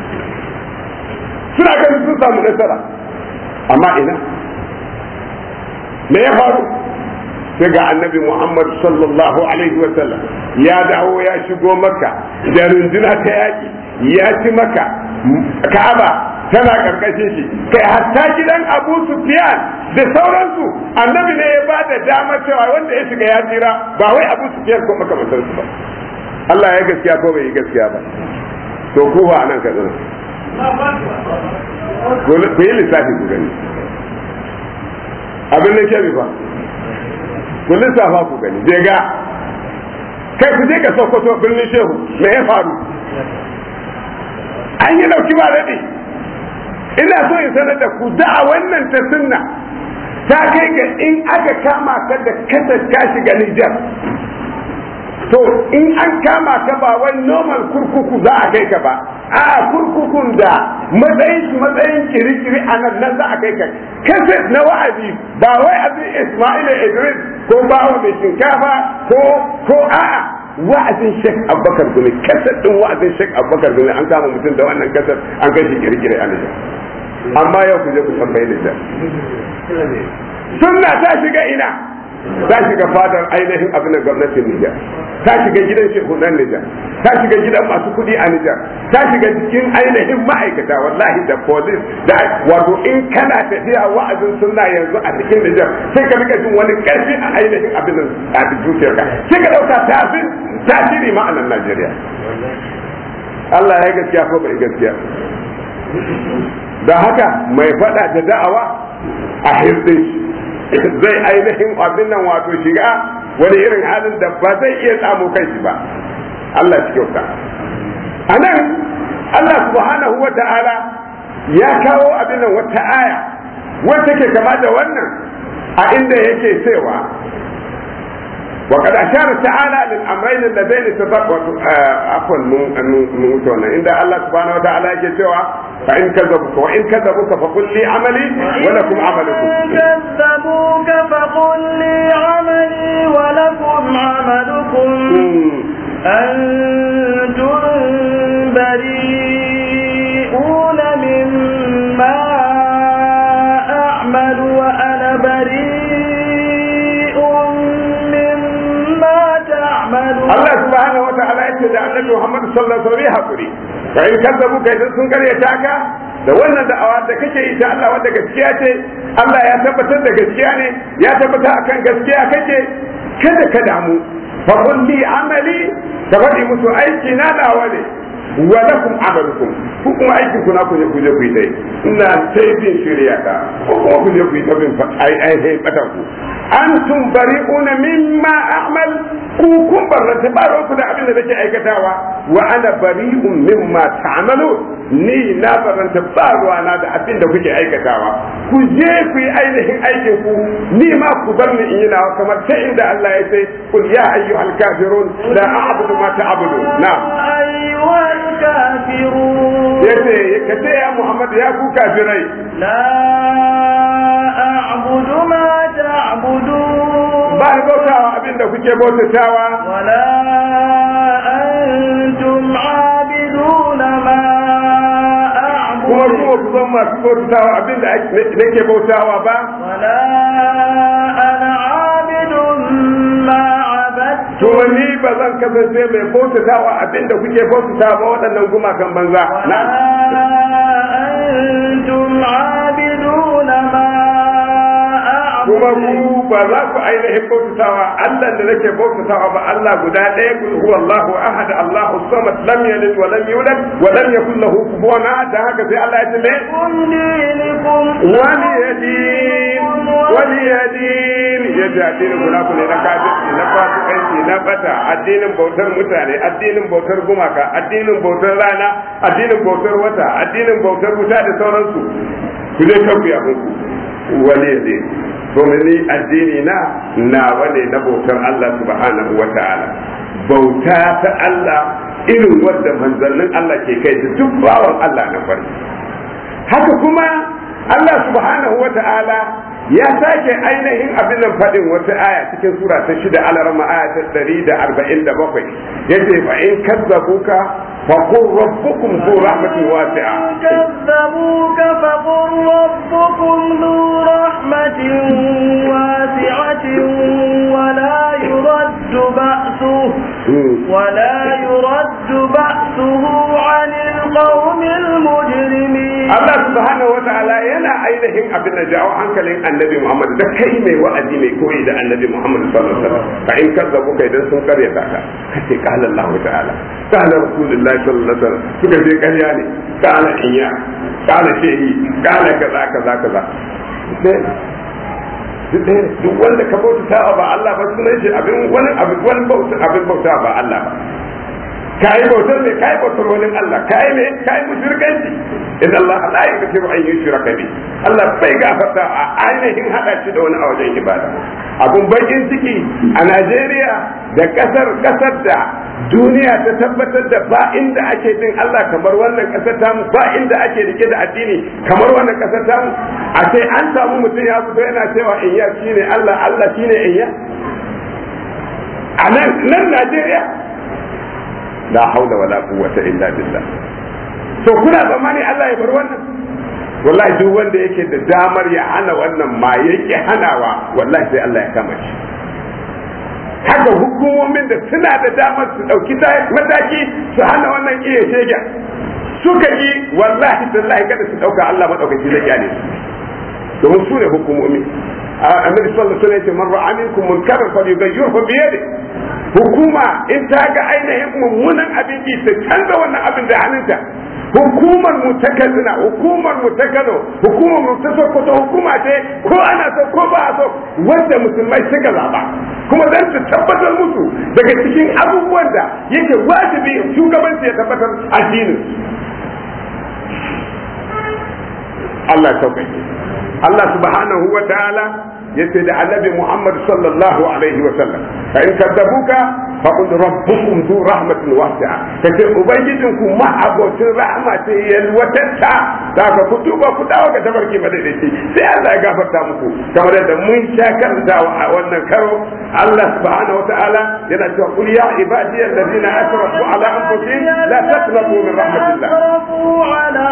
suna ganin sun samu nasara amma ina me ya faru sai ga annabi Muhammad sallallahu alaihi wa sallam ya dawo ya shigo maka da runduna ta yaki ya ci maka ka'aba tana karkashin shi kai hatta gidan Abu Sufyan da sauransu annabi ne ya ba da dama cewa wanda ya shiga ya tsira ba wai Abu Sufyan ko makamantansu ba Allah ya gaskiya ko bai yi gaskiya ba to ko ba anan ka zana ku yi lissafi ku gani abin da ke ba ku lissafa ku gani je ga kai ku je ka sokoto birnin shehu me ya faru an yi dauki ba daɗi ina so in sanar da ku da wannan ta sunna ta kai ga in aka kama ka da kasar ka shiga Nijar to in an kama ka ba wai normal kurkuku za a kai ka ba a kurkukun da matsayin shi matsayin kirikiri a nan nan za a kai ka kaset na wa'azi ba wai abin Ismaila Idris ko bawa mai shinkafa ko ko a'a wa'azin Sheikh Abubakar Gumi kaset din wa'azin Sheikh Abubakar Gumi an kama mutum da wannan kaset an kai shi kirikiri a Nijar amma yau ku je ku tambayi Nijar sunna ta shiga ina ta shiga fadar ainihin abin da gwamnatin Nijar ta shiga gidan shekunan Nijar ta shiga gidan masu kuɗi a Nijar ta shiga cikin ainihin ma'aikata wallahi da police da wato in kana tafiya wa'azin sunna yanzu a cikin Nijar sai ka rika jin wani ƙarfi a ainihin abin a zuciyarka sai ka dauka tafin tasiri ma'anar Najeriya Allah ya gaskiya ko bai gaskiya da haka mai faɗa da da'awa a hirdin shi zai ainihin abin nan wato shiga wani irin halin da ba zai iya samu kanshi ba Allah shi kyauta a nan Allah subhanahu wa ta'ala ya kawo abin nan wata aya wacce ke kama da wannan a inda yake cewa وقد أشار تعالى للأمرين اللذين تفرقوا عفوا موتونا عند الله سبحانه وتعالى يجوا فإن كذبوك وإن كذبوك فقل لي عملي ولكم عملكم كذبوك فقل لي عملي ولكم عملكم أنتم بريئون مما أعمل وأنا بريء مما تعملون Allah subhanahu wa ta'ala yace da Annabi Muhammad sallallahu alaihi wasallam hakuri fa in kazzabu kai idan sun karyata ka da wannan da'awa da kake yi ta Allah wanda gaskiya ce Allah ya tabbatar da gaskiya ne ya tabbatar akan gaskiya kake kada ka damu fa qul li amali ka faɗi musu aiki na nawa ne wa lakum amalukum ku kuma aikin ku na ku je ku je ku yi dai ina sai bin shirya ka ko kuma ku je ku yi ta bin ai ai ai batan ku antum bari'una mimma a'mal ku kun barranta ba ku da abin da nake aikatawa wa ana bari'un mimma ta'malu ni na barranta ba na da abin da kuke aikatawa ku je ku yi ainihin aikin ku ni ma ku bar ni in yi nawa kamar ta inda Allah ya ce kul ya ayyuhal kafirun la a'budu ma ta'budu na'am أيها الكافرون yace ka ce ya Muhammad ya ku kafirai لا أعبد ما تعبدون ba ni bautawa abin da kuke bautatawa ولا أنتم عابدون ما kuma kuma ku zan masu bautawa abin da nake bautawa ba ولا أنا عابد ما عبدتم to ni ba zan kasance mai bautatawa abin da kuke bautatawa ba waɗannan gumakan banza na ولا أنتم عابدون ما kuma أعبد ku ba za ku ainihin bautatawa Allah da nake bautatawa ba Allah guda ɗaya kul huwa Allahu ahad Allahu samad lam yalid wa lam yulad wa lam yakul lahu kufuwan ahad dan haka sai Allah ya ce me لكم دينكم wani yadin wani yadin ya ce addinin guda ku ne na kafirci na fasikanci na bata addinin bautar mutane addinin bautar gumaka addinin bautar rana addinin bautar wata addinin bautar wuta da sauransu ku je kan ku yabon ku wani yadin domin ni addini na nawa ne na bautar Allah subhanahu wa ta'ala bauta ta Allah irin wadda manzannin Allah ke kai da duk bawan Allah na farko haka kuma Allah subhanahu wa ta'ala ya sake ainihin abin nan faɗin wata aya cikin sura ta shida alarma aya ta ɗari da arba'in da bakwai ya ce fa in kazzabuka fa qur rabbukum zu rahmatin wasi'a كذبوك فقل ربكم ذو رحمة واسعة ولا يرد بأسه ولا يرد بأسه عن القوم المجرمين Allah subhanahu wa ta'ala yana ainihin abin da jawo hankalin annabi Muhammad da kai mai wa'azi mai koyi da annabi Muhammad sallallahu alaihi wasallam fa in kazzabu kai dan sun karyata ka kace qala Allah ta'ala qala rasulullahi sallallahu alaihi wasallam suka ce karya ne qala iya qala shehi qala kaza kaza kaza duk ɗaya ne duk wanda ka bauta ba Allah ba sunan shi abin wani abin wani bauta abin bauta ba Allah ba kayi bautar ne kayi bautar wani Allah kayi ne kayi mushrikanci idan Allah la yaghfiru an yushraka bi Allah bai gafarta a ainihin hada shi da wani a wajen ibada abun bakin ciki a Najeriya da kasar kasar da duniya ta tabbatar da ba inda ake bin Allah kamar wannan kasar tamu ba inda ake rike da addini kamar wannan kasar tamu a sai an samu mutum ya fito yana cewa in ya shine Allah Allah shine in ya a nan nan Najeriya la haula wala quwwata illa billah to kuna zamani Allah ya bar wannan wallahi duk wanda yake da damar ya hana wannan ma yake hanawa wallahi sai Allah ya kama shi haka hukumomin da suna da damar su dauki mataki su hana wannan iya shege suka yi wallahi tallahi kada su dauka Allah madaukaki zai kyale su domin su ne hukumomi annabi sallallahu alaihi wasallam ya ce man ra'a minkum munkaran falyughayyirhu bi yadihi hukuma in ta ga ainihin mummunan abin ki ta canza wannan abin da hannunta hukumar mu ta kaduna hukumar mu ta kano hukumar mu ta sokoto hukuma ce ko ana so ko ba a so wanda musulmai suka zaba kuma zan su tabbatar musu daga cikin abubuwan da yake wajibi shugabanci ya tabbatar addinin Allah ya sauƙaƙe Allah subhanahu wa ta'ala yace da annabi Muhammad sallallahu alaihi wa sallam fa in kadzabuka fa qul rabbukum zu rahmatin wasi'a kace ubangijin ku ma abocin rahma ce yalwatatta da ka ku tuba ku dawo ga tabarki madaidaici sai Allah ya gafarta muku kamar da mun sha karanta a wannan karo Allah subhanahu wataala yana cewa qul ya ibadi alladhina asrafu ala anfusihim la taqnatu min rahmatillah أسرفوا على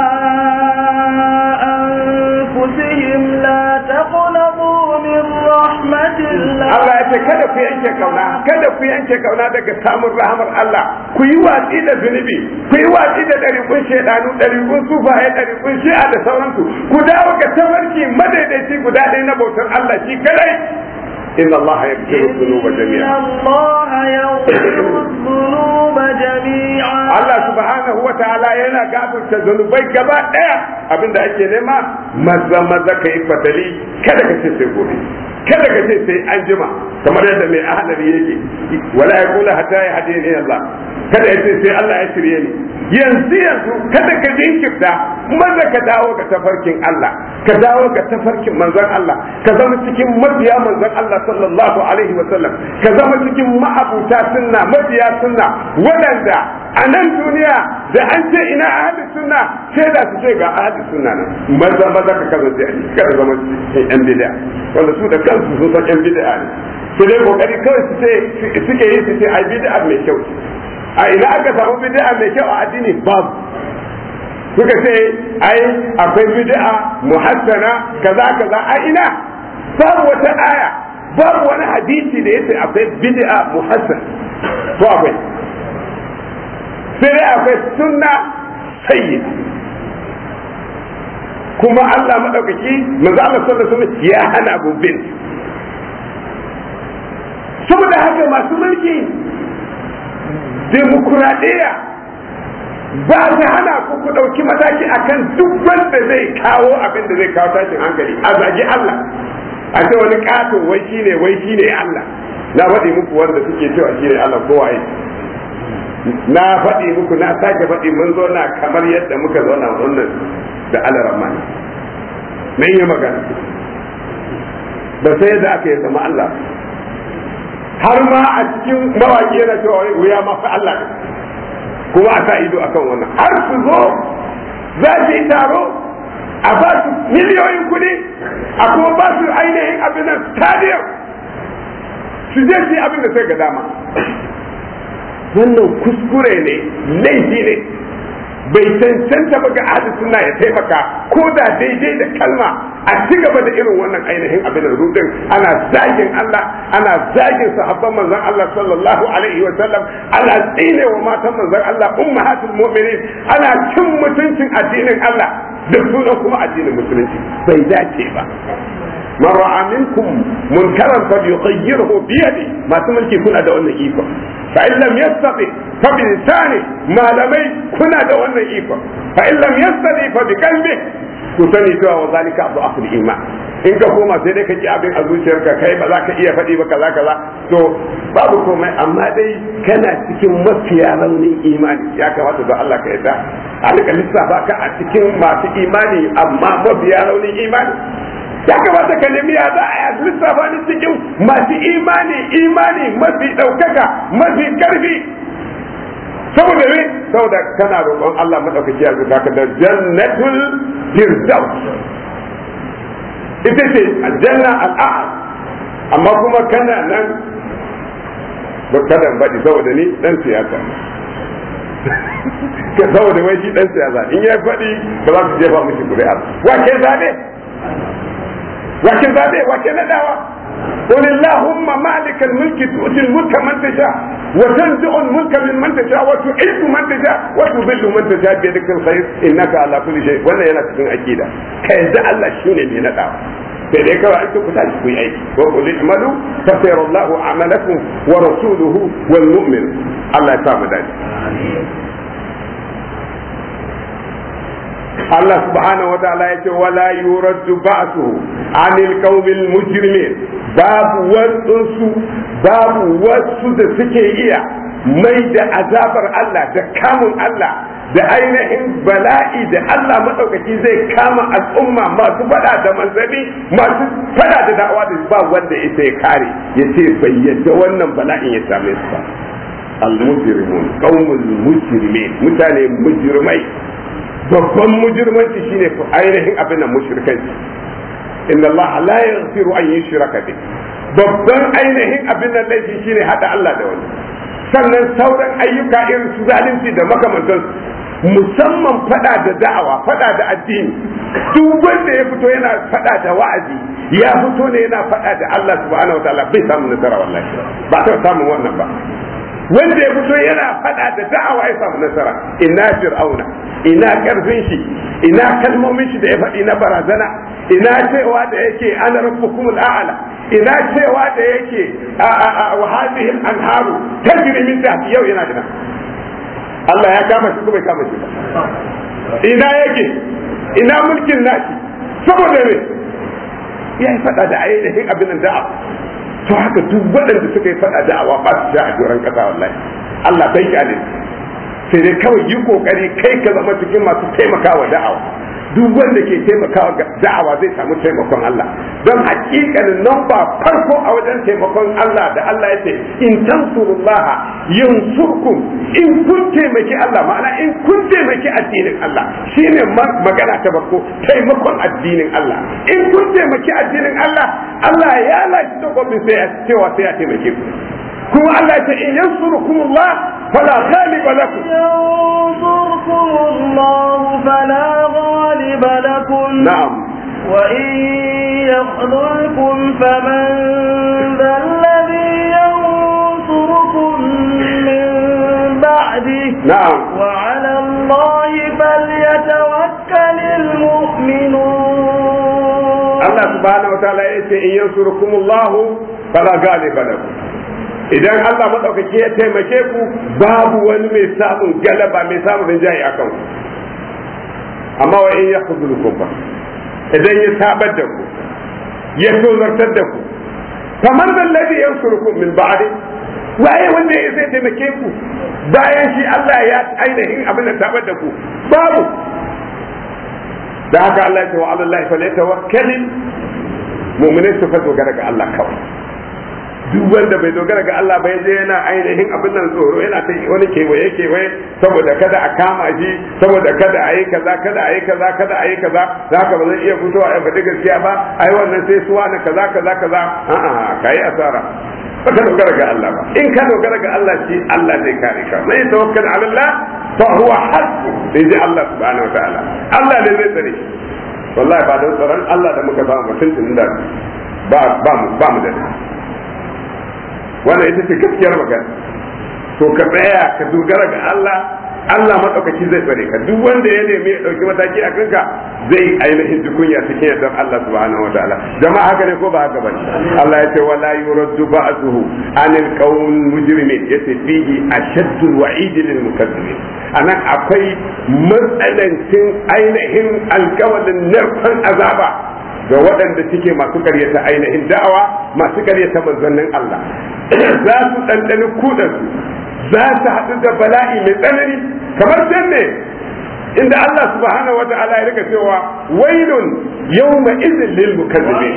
أنفسهم لا تقنطوا من رحمة الله Allah ya ce kada ku yanke kauna kada ku yanke kauna daga samun rahamar Allah ku yi watsi da zunubi ku yi watsi da ɗariƙun shaidanu ɗariƙun sufaye ɗariƙun shi'a da sauransu ku dawo ga tafarki madaidaici guda ɗaya na bautar Allah shi kadai inna Allah ya fitar zunuba إن jami'a الله يغفر الذنوب جميعا Allah subhanahu wa ta'ala yana gafarta zunubai gaba ɗaya abinda ake nema maza maza ka yi fatali kada ka ce sai gobe kada ka ce sai an jima kamar yadda mai ahalari yake wala ya kula hatta ya hade ni Allah kada ya ce sai Allah ya shirye ni yanzu yanzu kada ka jinkirta maza ka dawo ga tafarkin Allah ka dawo ga tafarkin manzon Allah ka zama cikin mabiya manzon Allah sallallahu alaihi wa sallam ka zama cikin ma'abuta sunna mabiya sunna waɗanda a nan duniya da an ce ina ahli sunna sai da su ce ga ahli sunna nan maza maza ka kasance kada zama cikin yan bid'a wanda su da kansu sun san yan bid'a ne su dai kokari kawai su ce suke yi su ce ai bid'a mai kyau a ina aka samu bid'a mai kyau a addini babu suka ce ai akwai bid'a muhassana kaza kaza a ina babu wata aya babu wani hadisi da yace akwai bid'a muhassan to akwai sai dai akwai sunna sayyida kuma Allah madaukaki manzo Allah sallallahu alaihi wasallam ya hana abu bin saboda haka masu mulki demokuraɗiyya ba ta hana ku ku ɗauki mataki akan duk wanda zai kawo abin da zai kawo tashin hankali a zagi Allah a ce wani ƙato wai shine wai shine Allah na faɗi muku wanda suke cewa shine Allah ko waye na faɗi muku na sake faɗi mun zo na kamar yadda muka zauna wannan da Allah rahmani nan yi magana ba sai yadda aka yi zama Allah har ma a cikin mawaki yana cewa wuya ma fa Allah kuma a sa ido akan wannan har su zo za su yi taro a ba su miliyoyin kuɗi a kuma ba su ainihin abin nan stadium su je su yi abin da sai ga dama wannan kuskure ne laifi ne bai cancanta ba ga ahli sunna ya taimaka ko da daidai da kalma a ci gaba da irin wannan ainihin abin rudin ana zagin Allah ana zagin sahabban manzon Allah sallallahu alaihi wa sallam ana tsine wa matan manzon Allah ummahatul mu'minin ana cin mutuncin addinin Allah da sunan kuma addinin musulunci bai dace ba من رأى منكم منكرا فليغيره بيده ما تملكي كنا ده wannan iko فإن لم يستطع فبلسانه ما لمي كنا ده wannan iko فإن لم يستطع فبقلبه ku sani cewa wa zalika abu akul iman in ka koma sai dai ka ki abin a zuciyarka kai ba za ka iya faɗi ba kaza kaza to babu komai amma dai kana cikin mafiya raunin imani ya kamata don Allah ka yarda a rika lissafa ka a cikin masu imani amma mafiya raunin imani ya kamata ka nemi ya za a yi lissafa ni cikin masu imani imani mafi ɗaukaka mafi ƙarfi saboda me saboda kana roƙon Allah maɗaukaki ya zuka ka da jannatul firdaus ita ce aljanna al'a'ad amma kuma kana nan ba kada baɗi saboda ni ɗan siyasa saboda wai shi ɗan siyasa in ya faɗi ba za su jefa mishi ƙuri'a wa ke zaɓe wace zabe wace nadawa قل اللهم مالك الملك تؤتي الملك من تشاء وتنزع الملك ممن تشاء وتعز من تشاء وتذل من تشاء بيدك الخير انك على كل شيء wannan yana cikin akida kai da Allah shine mai nadawa sai dai kawai an ku tashi ku yi aiki wa qul i'malu fa sayarallahu a'malakum wa rasuluhu wal mu'min Allah ya sa mu dace Allah subhanahu wa ta'ala ya ce wala yuraddu ba'suhu anil qaumil mujrimin babu wasu babu wasu da suke iya mai da azabar Allah da kamun Allah da ainihin bala'i da Allah maɗaukaki zai kama al'umma masu fada da manzanni masu fada da da'awa da ba wanda ita ya kare ya ce bai yadda wannan bala'in ya same su ba al-mujrimun qaumul mujrimin mutane mujrimai babban mujirmanci shine ainihin abin da mushrikanci inna Allah la yaghfiru an yushraka bi babban ainihin abin da laifi shine hada Allah da wani sannan sauran ayyuka irin su zalunci da makamantan musamman fada da da'awa fada da addini duk wanda ya fito yana fada da wa'azi ya fito ne yana fada da Allah subhanahu wataala bai samu nasara wallahi ba ta samun wannan ba wanda ya fito yana fada da da'awa ya samu nasara ina fir'auna ina karfin shi ina kalmomin shi da ya faɗi na barazana ina cewa da yake ana rabbukum al'ala ina cewa da yake wa hadhihi al-anharu tajri min tahti yau yana da Allah ya kama shi ko bai kama shi ba ina yake ina mulkin nashi saboda me ya yi faɗa da ainihin abin da'a to haka duk waɗanda suka yi faɗa da'awa ba su sha a doron ƙasa wallahi Allah bai kyale sai dai kawai yi kokari kai ka zama cikin masu taimakawa da'awa duk wanda ke taimakawa da'awa zai samu taimakon Allah don hakikanin nan ba farko a wajen taimakon Allah da Allah ya ce in tansurullaha yansurkum in kun taimaki Allah ma'ana in kun taimaki addinin Allah shine magana ta farko taimakon addinin Allah in kun taimaki addinin Allah Allah ya lashe takobin sai ya cewa sai ya taimake ku kuma Allah ya ce in yansurukumullah fala ghaliba lakum ينصركم الله فلا غالب لكم na'am وإن يخذلكم فمن ذا الذي ينصركم من بعده na'am وعلى الله فليتوكل المؤمنون Allah subhanahu wa ta'ala ya ce in yansurukumullahu fala ghaliba lakum idan Allah madaukaki ya taimake ku babu wani mai samun galaba mai samun rinjaye akan ku amma wa in yakhzulukum fa idan ya sabar da ku ya tozartar da ku kamar da ladhi yansurukum min ba'di waye wanda ya zai taimake ku bayan shi Allah ya ainihin abin da sabar da ku babu da haka Allah ya ce wa Allah fa la tawakkalin mu'minai su fa dogara ga Allah kawai duk wanda bai dogara ga Allah bai je yana ainihin abin nan tsoro yana ta wani kewaye kewaye saboda kada a kama shi saboda kada a yi kaza kada a yi kaza kada a yi kaza za ka ba zai iya fitowa a faɗi gaskiya ba ai wannan sai suwa na kaza kaza kaza a'a kai asara ba ka dogara ga Allah ba in ka dogara ga Allah shi Allah zai kare ka mai tawakkal ala Allah fa huwa hasbu in ji Allah subhanahu wa ta'ala Allah ne zai tsare shi wallahi ba don tsaron Allah da muka samu mutum da ba ba mu ba mu da wannan ita ce gaskiyar magana to ka tsaya ka dogara ga Allah Allah madaukaki zai tsare ka duk wanda ya nemi ya dauki mataki a kanka zai ainihin dukunya cikin yardar Allah subhanahu wa ta'ala jama'a haka ne ko ba haka bane Allah ya ce wala yuraddu ba'suhu anil qawl mujrimin yace fihi ashaddu wa'id lil mukazzibin anan akwai matsanancin ainihin alkawalin narkon azaba ga waɗanda suke masu karyata ainihin da'awa masu karyata manzannin Allah za su ɗanɗani kudansu za su haɗu da bala'i mai tsanani kamar can ne inda Allah subhanahu wa ta'ala ya rika cewa wailun yawma idhin lil mukazzibin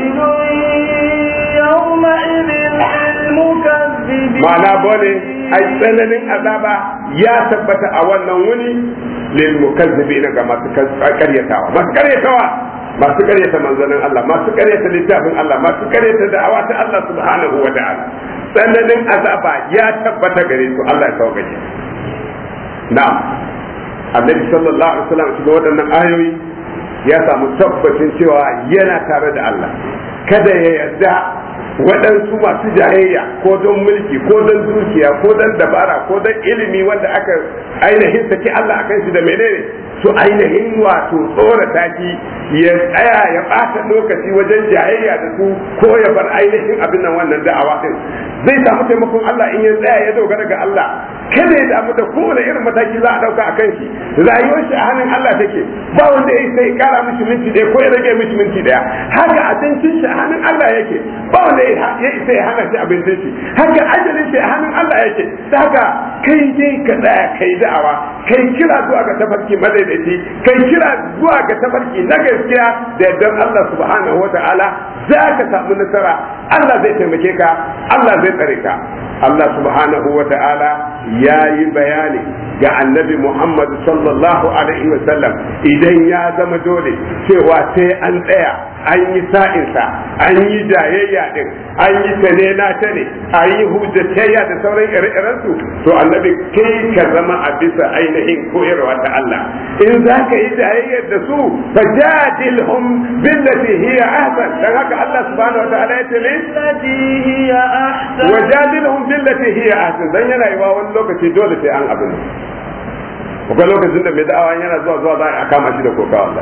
يومئذ للمكذبين ma'ana bane ai tsananin azaba ya tabbata a wannan wuni lil mukazzibin ga masu karyatawa masu karyatawa masu karyata manzanin Allah masu karyata littafin Allah masu karyata da'awa ta Allah subhanahu wa ta'ala tsananin azaba ya tabbata gare su Allah ya sauƙaƙe na'am annabi sallallahu alaihi wasallam cikin waɗannan ayoyi ya samu tabbacin cewa yana tare da Allah kada ya yarda waɗansu masu jayayya ko don mulki ko don dukiya ko don dabara ko don ilimi wanda aka ainihin saki Allah akan shi da menene su ainihin wato tsorata shi ya tsaya ya ɓata lokaci wajen jayayya da su ko ya bar ainihin abin nan wannan da'awa din zai samu taimakon Allah in ya tsaya ya dogara ga Allah kada ya damu da kowane irin mataki za a dauka a kan shi rayuwar shi a hannun Allah take ba wanda ya sai kara mishi minti ɗaya ko ya rage mishi minti ɗaya haka abincin shi a hannun Allah yake ba wanda ya isa ya hana shi abincin shi haka ajalin shi a hannun Allah yake da haka kai dai ka tsaya kai da'awa kai kira zuwa ga tafarki madaidaici kai kira zuwa ga tafarki na gaskiya da yardar Allah subhanahu wa ta'ala za ka samu nasara Allah zai taimake ka Allah zai tsare ka Allah subhanahu wa ta'ala ya yi bayani ga annabi Muhammad sallallahu alaihi wa sallam idan ya zama dole cewa sai an tsaya an yi sa'insa an yi jayayya din an yi tane na tane an yi hujjatayya da sauran ire-irensu to annabi kai ka zama a bisa ainihin koyarwa ta Allah in za ka yi jayayyar da su fajadilhum billati hiya ahsan dan haka Allah subhanahu wa ta'ala ya ce ne التي هي أحسن wajadilhum billati hiya ahsan dan yana yiwa wani lokaci dole sai an abin akwai lokacin da mai da'awa yana zuwa zuwa za a kama shi da kokawa Allah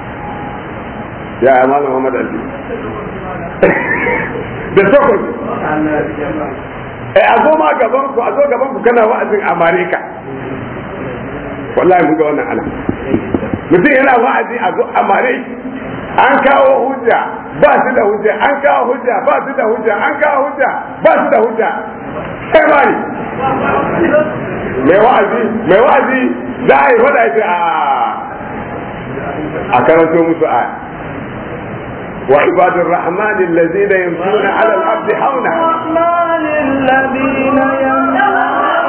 ya ya malam Muhammad Ali da sokon eh a zo ma gaban ku a zo gaban ku kana wa'azin Amerika wallahi mun ga wannan ana mutum yana wa'azi a zo Amerika an kawo hujja ba su da hujja an kawo hujja ba su da hujja an kawo hujja ba su da hujja sai bari mai wa'azi mai wa'azi za a yi faɗa shi a a karanto musu a وعباد الرحمن الذين يمشون على الأرض حونا الرحمن الذين يمنعون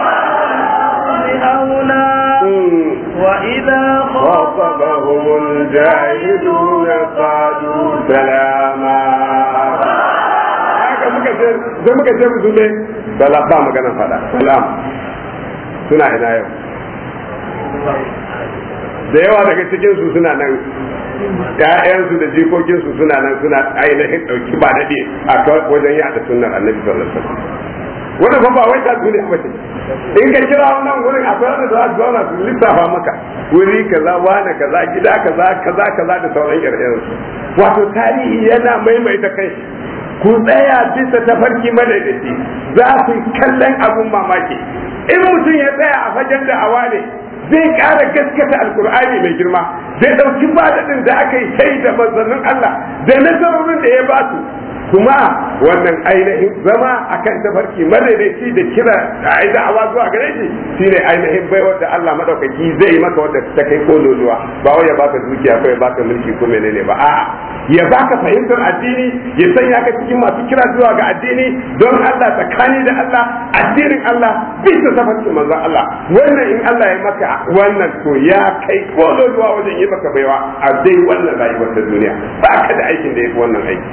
أولا وإذا خاطبهم الجاهلون قالوا سلاما haka muka ce sai muka ce musu ne sala ba magana fada salam suna ina yau da yawa daga cikin su suna nan ƴaƴansu da jikokinsu suna nan suna ainihin ɗauki ba daɗe a wajen yaɗa sunnar annabi sallallahu alaihi wasallam wannan fa ba wai ta duniya ba ce in ka kira wannan wurin akwai wanda za su zauna su lissafa maka wuri kaza wane kaza gida kaza kaza kaza da sauran ire su wato tarihi yana maimaita kai ku tsaya bisa tafarki madaidaci za ku kallon abun mamaki in mutum ya tsaya a fagen da'awa ne zai ƙara gaskata alkur'ani mai girma zai ɗauki badadin da aka yi sai da manzannin Allah da nasarorin da ya ba su kuma wannan ainihin zama akan tafarki madaidaici da kira da ai da'awa zuwa gare shi shine ainihin baiwar da Allah madaukaki zai yi maka wanda ta kai kololuwa ba wai ya baka dukiya ko ya baka mulki ko menene ba a'a ya baka fahimtar addini ya sanya ka cikin masu kira zuwa ga addini don Allah tsakani da Allah addinin Allah bisa tafarkin manzon Allah wannan in Allah ya maka wannan to ya kai kololuwa wajen yi maka baiwa a dai wannan rayuwar ta duniya ba ka da aikin da ya fi wannan aiki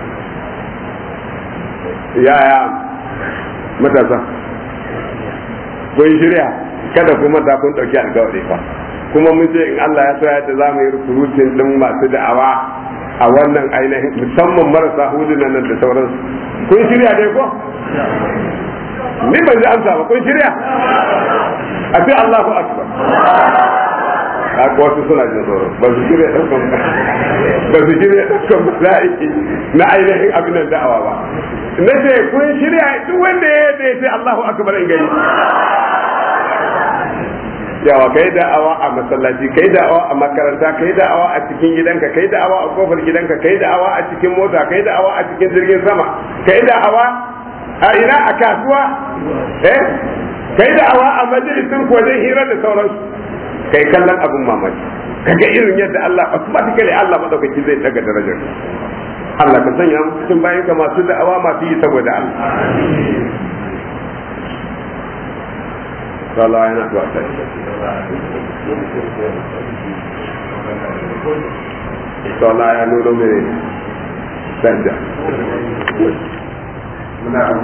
yaya matasa kun shirya kada kuma ta kun ɗauki alkawari fa kuma mun ce in Allah ya so ya za mu yi rukurutun ɗin masu da'awa a wannan ainihin musamman marasa hulunan nan da sauransu kun shirya dai ko ni ban ji amsa ba kun shirya a ce Allahu akbar haka wasu suna jin tsoro ba su shirya ɗaukan ba su shirya ɗaukan bala'i na ainihin abin da da'awa ba na ce kun shirya duk wanda ya yadda ya ce Allahu akbar in gani yawa kai da'awa a masallaci kai da'awa a makaranta kai da'awa a cikin gidanka kai da'awa a kofar gidanka kai da'awa a cikin mota kai da'awa a cikin jirgin sama kai da'awa a ina a kasuwa eh kai da'awa a majalisin wajen hira da sauransu kai kallon abin mamaki kaga irin yadda Allah automatically Allah madaukaki zai daga darajar Allah ka sanya mu cikin bayan ka masu da'awa masu yi saboda Allah Allah yana zuwa ta Allah ya nuna mene sanda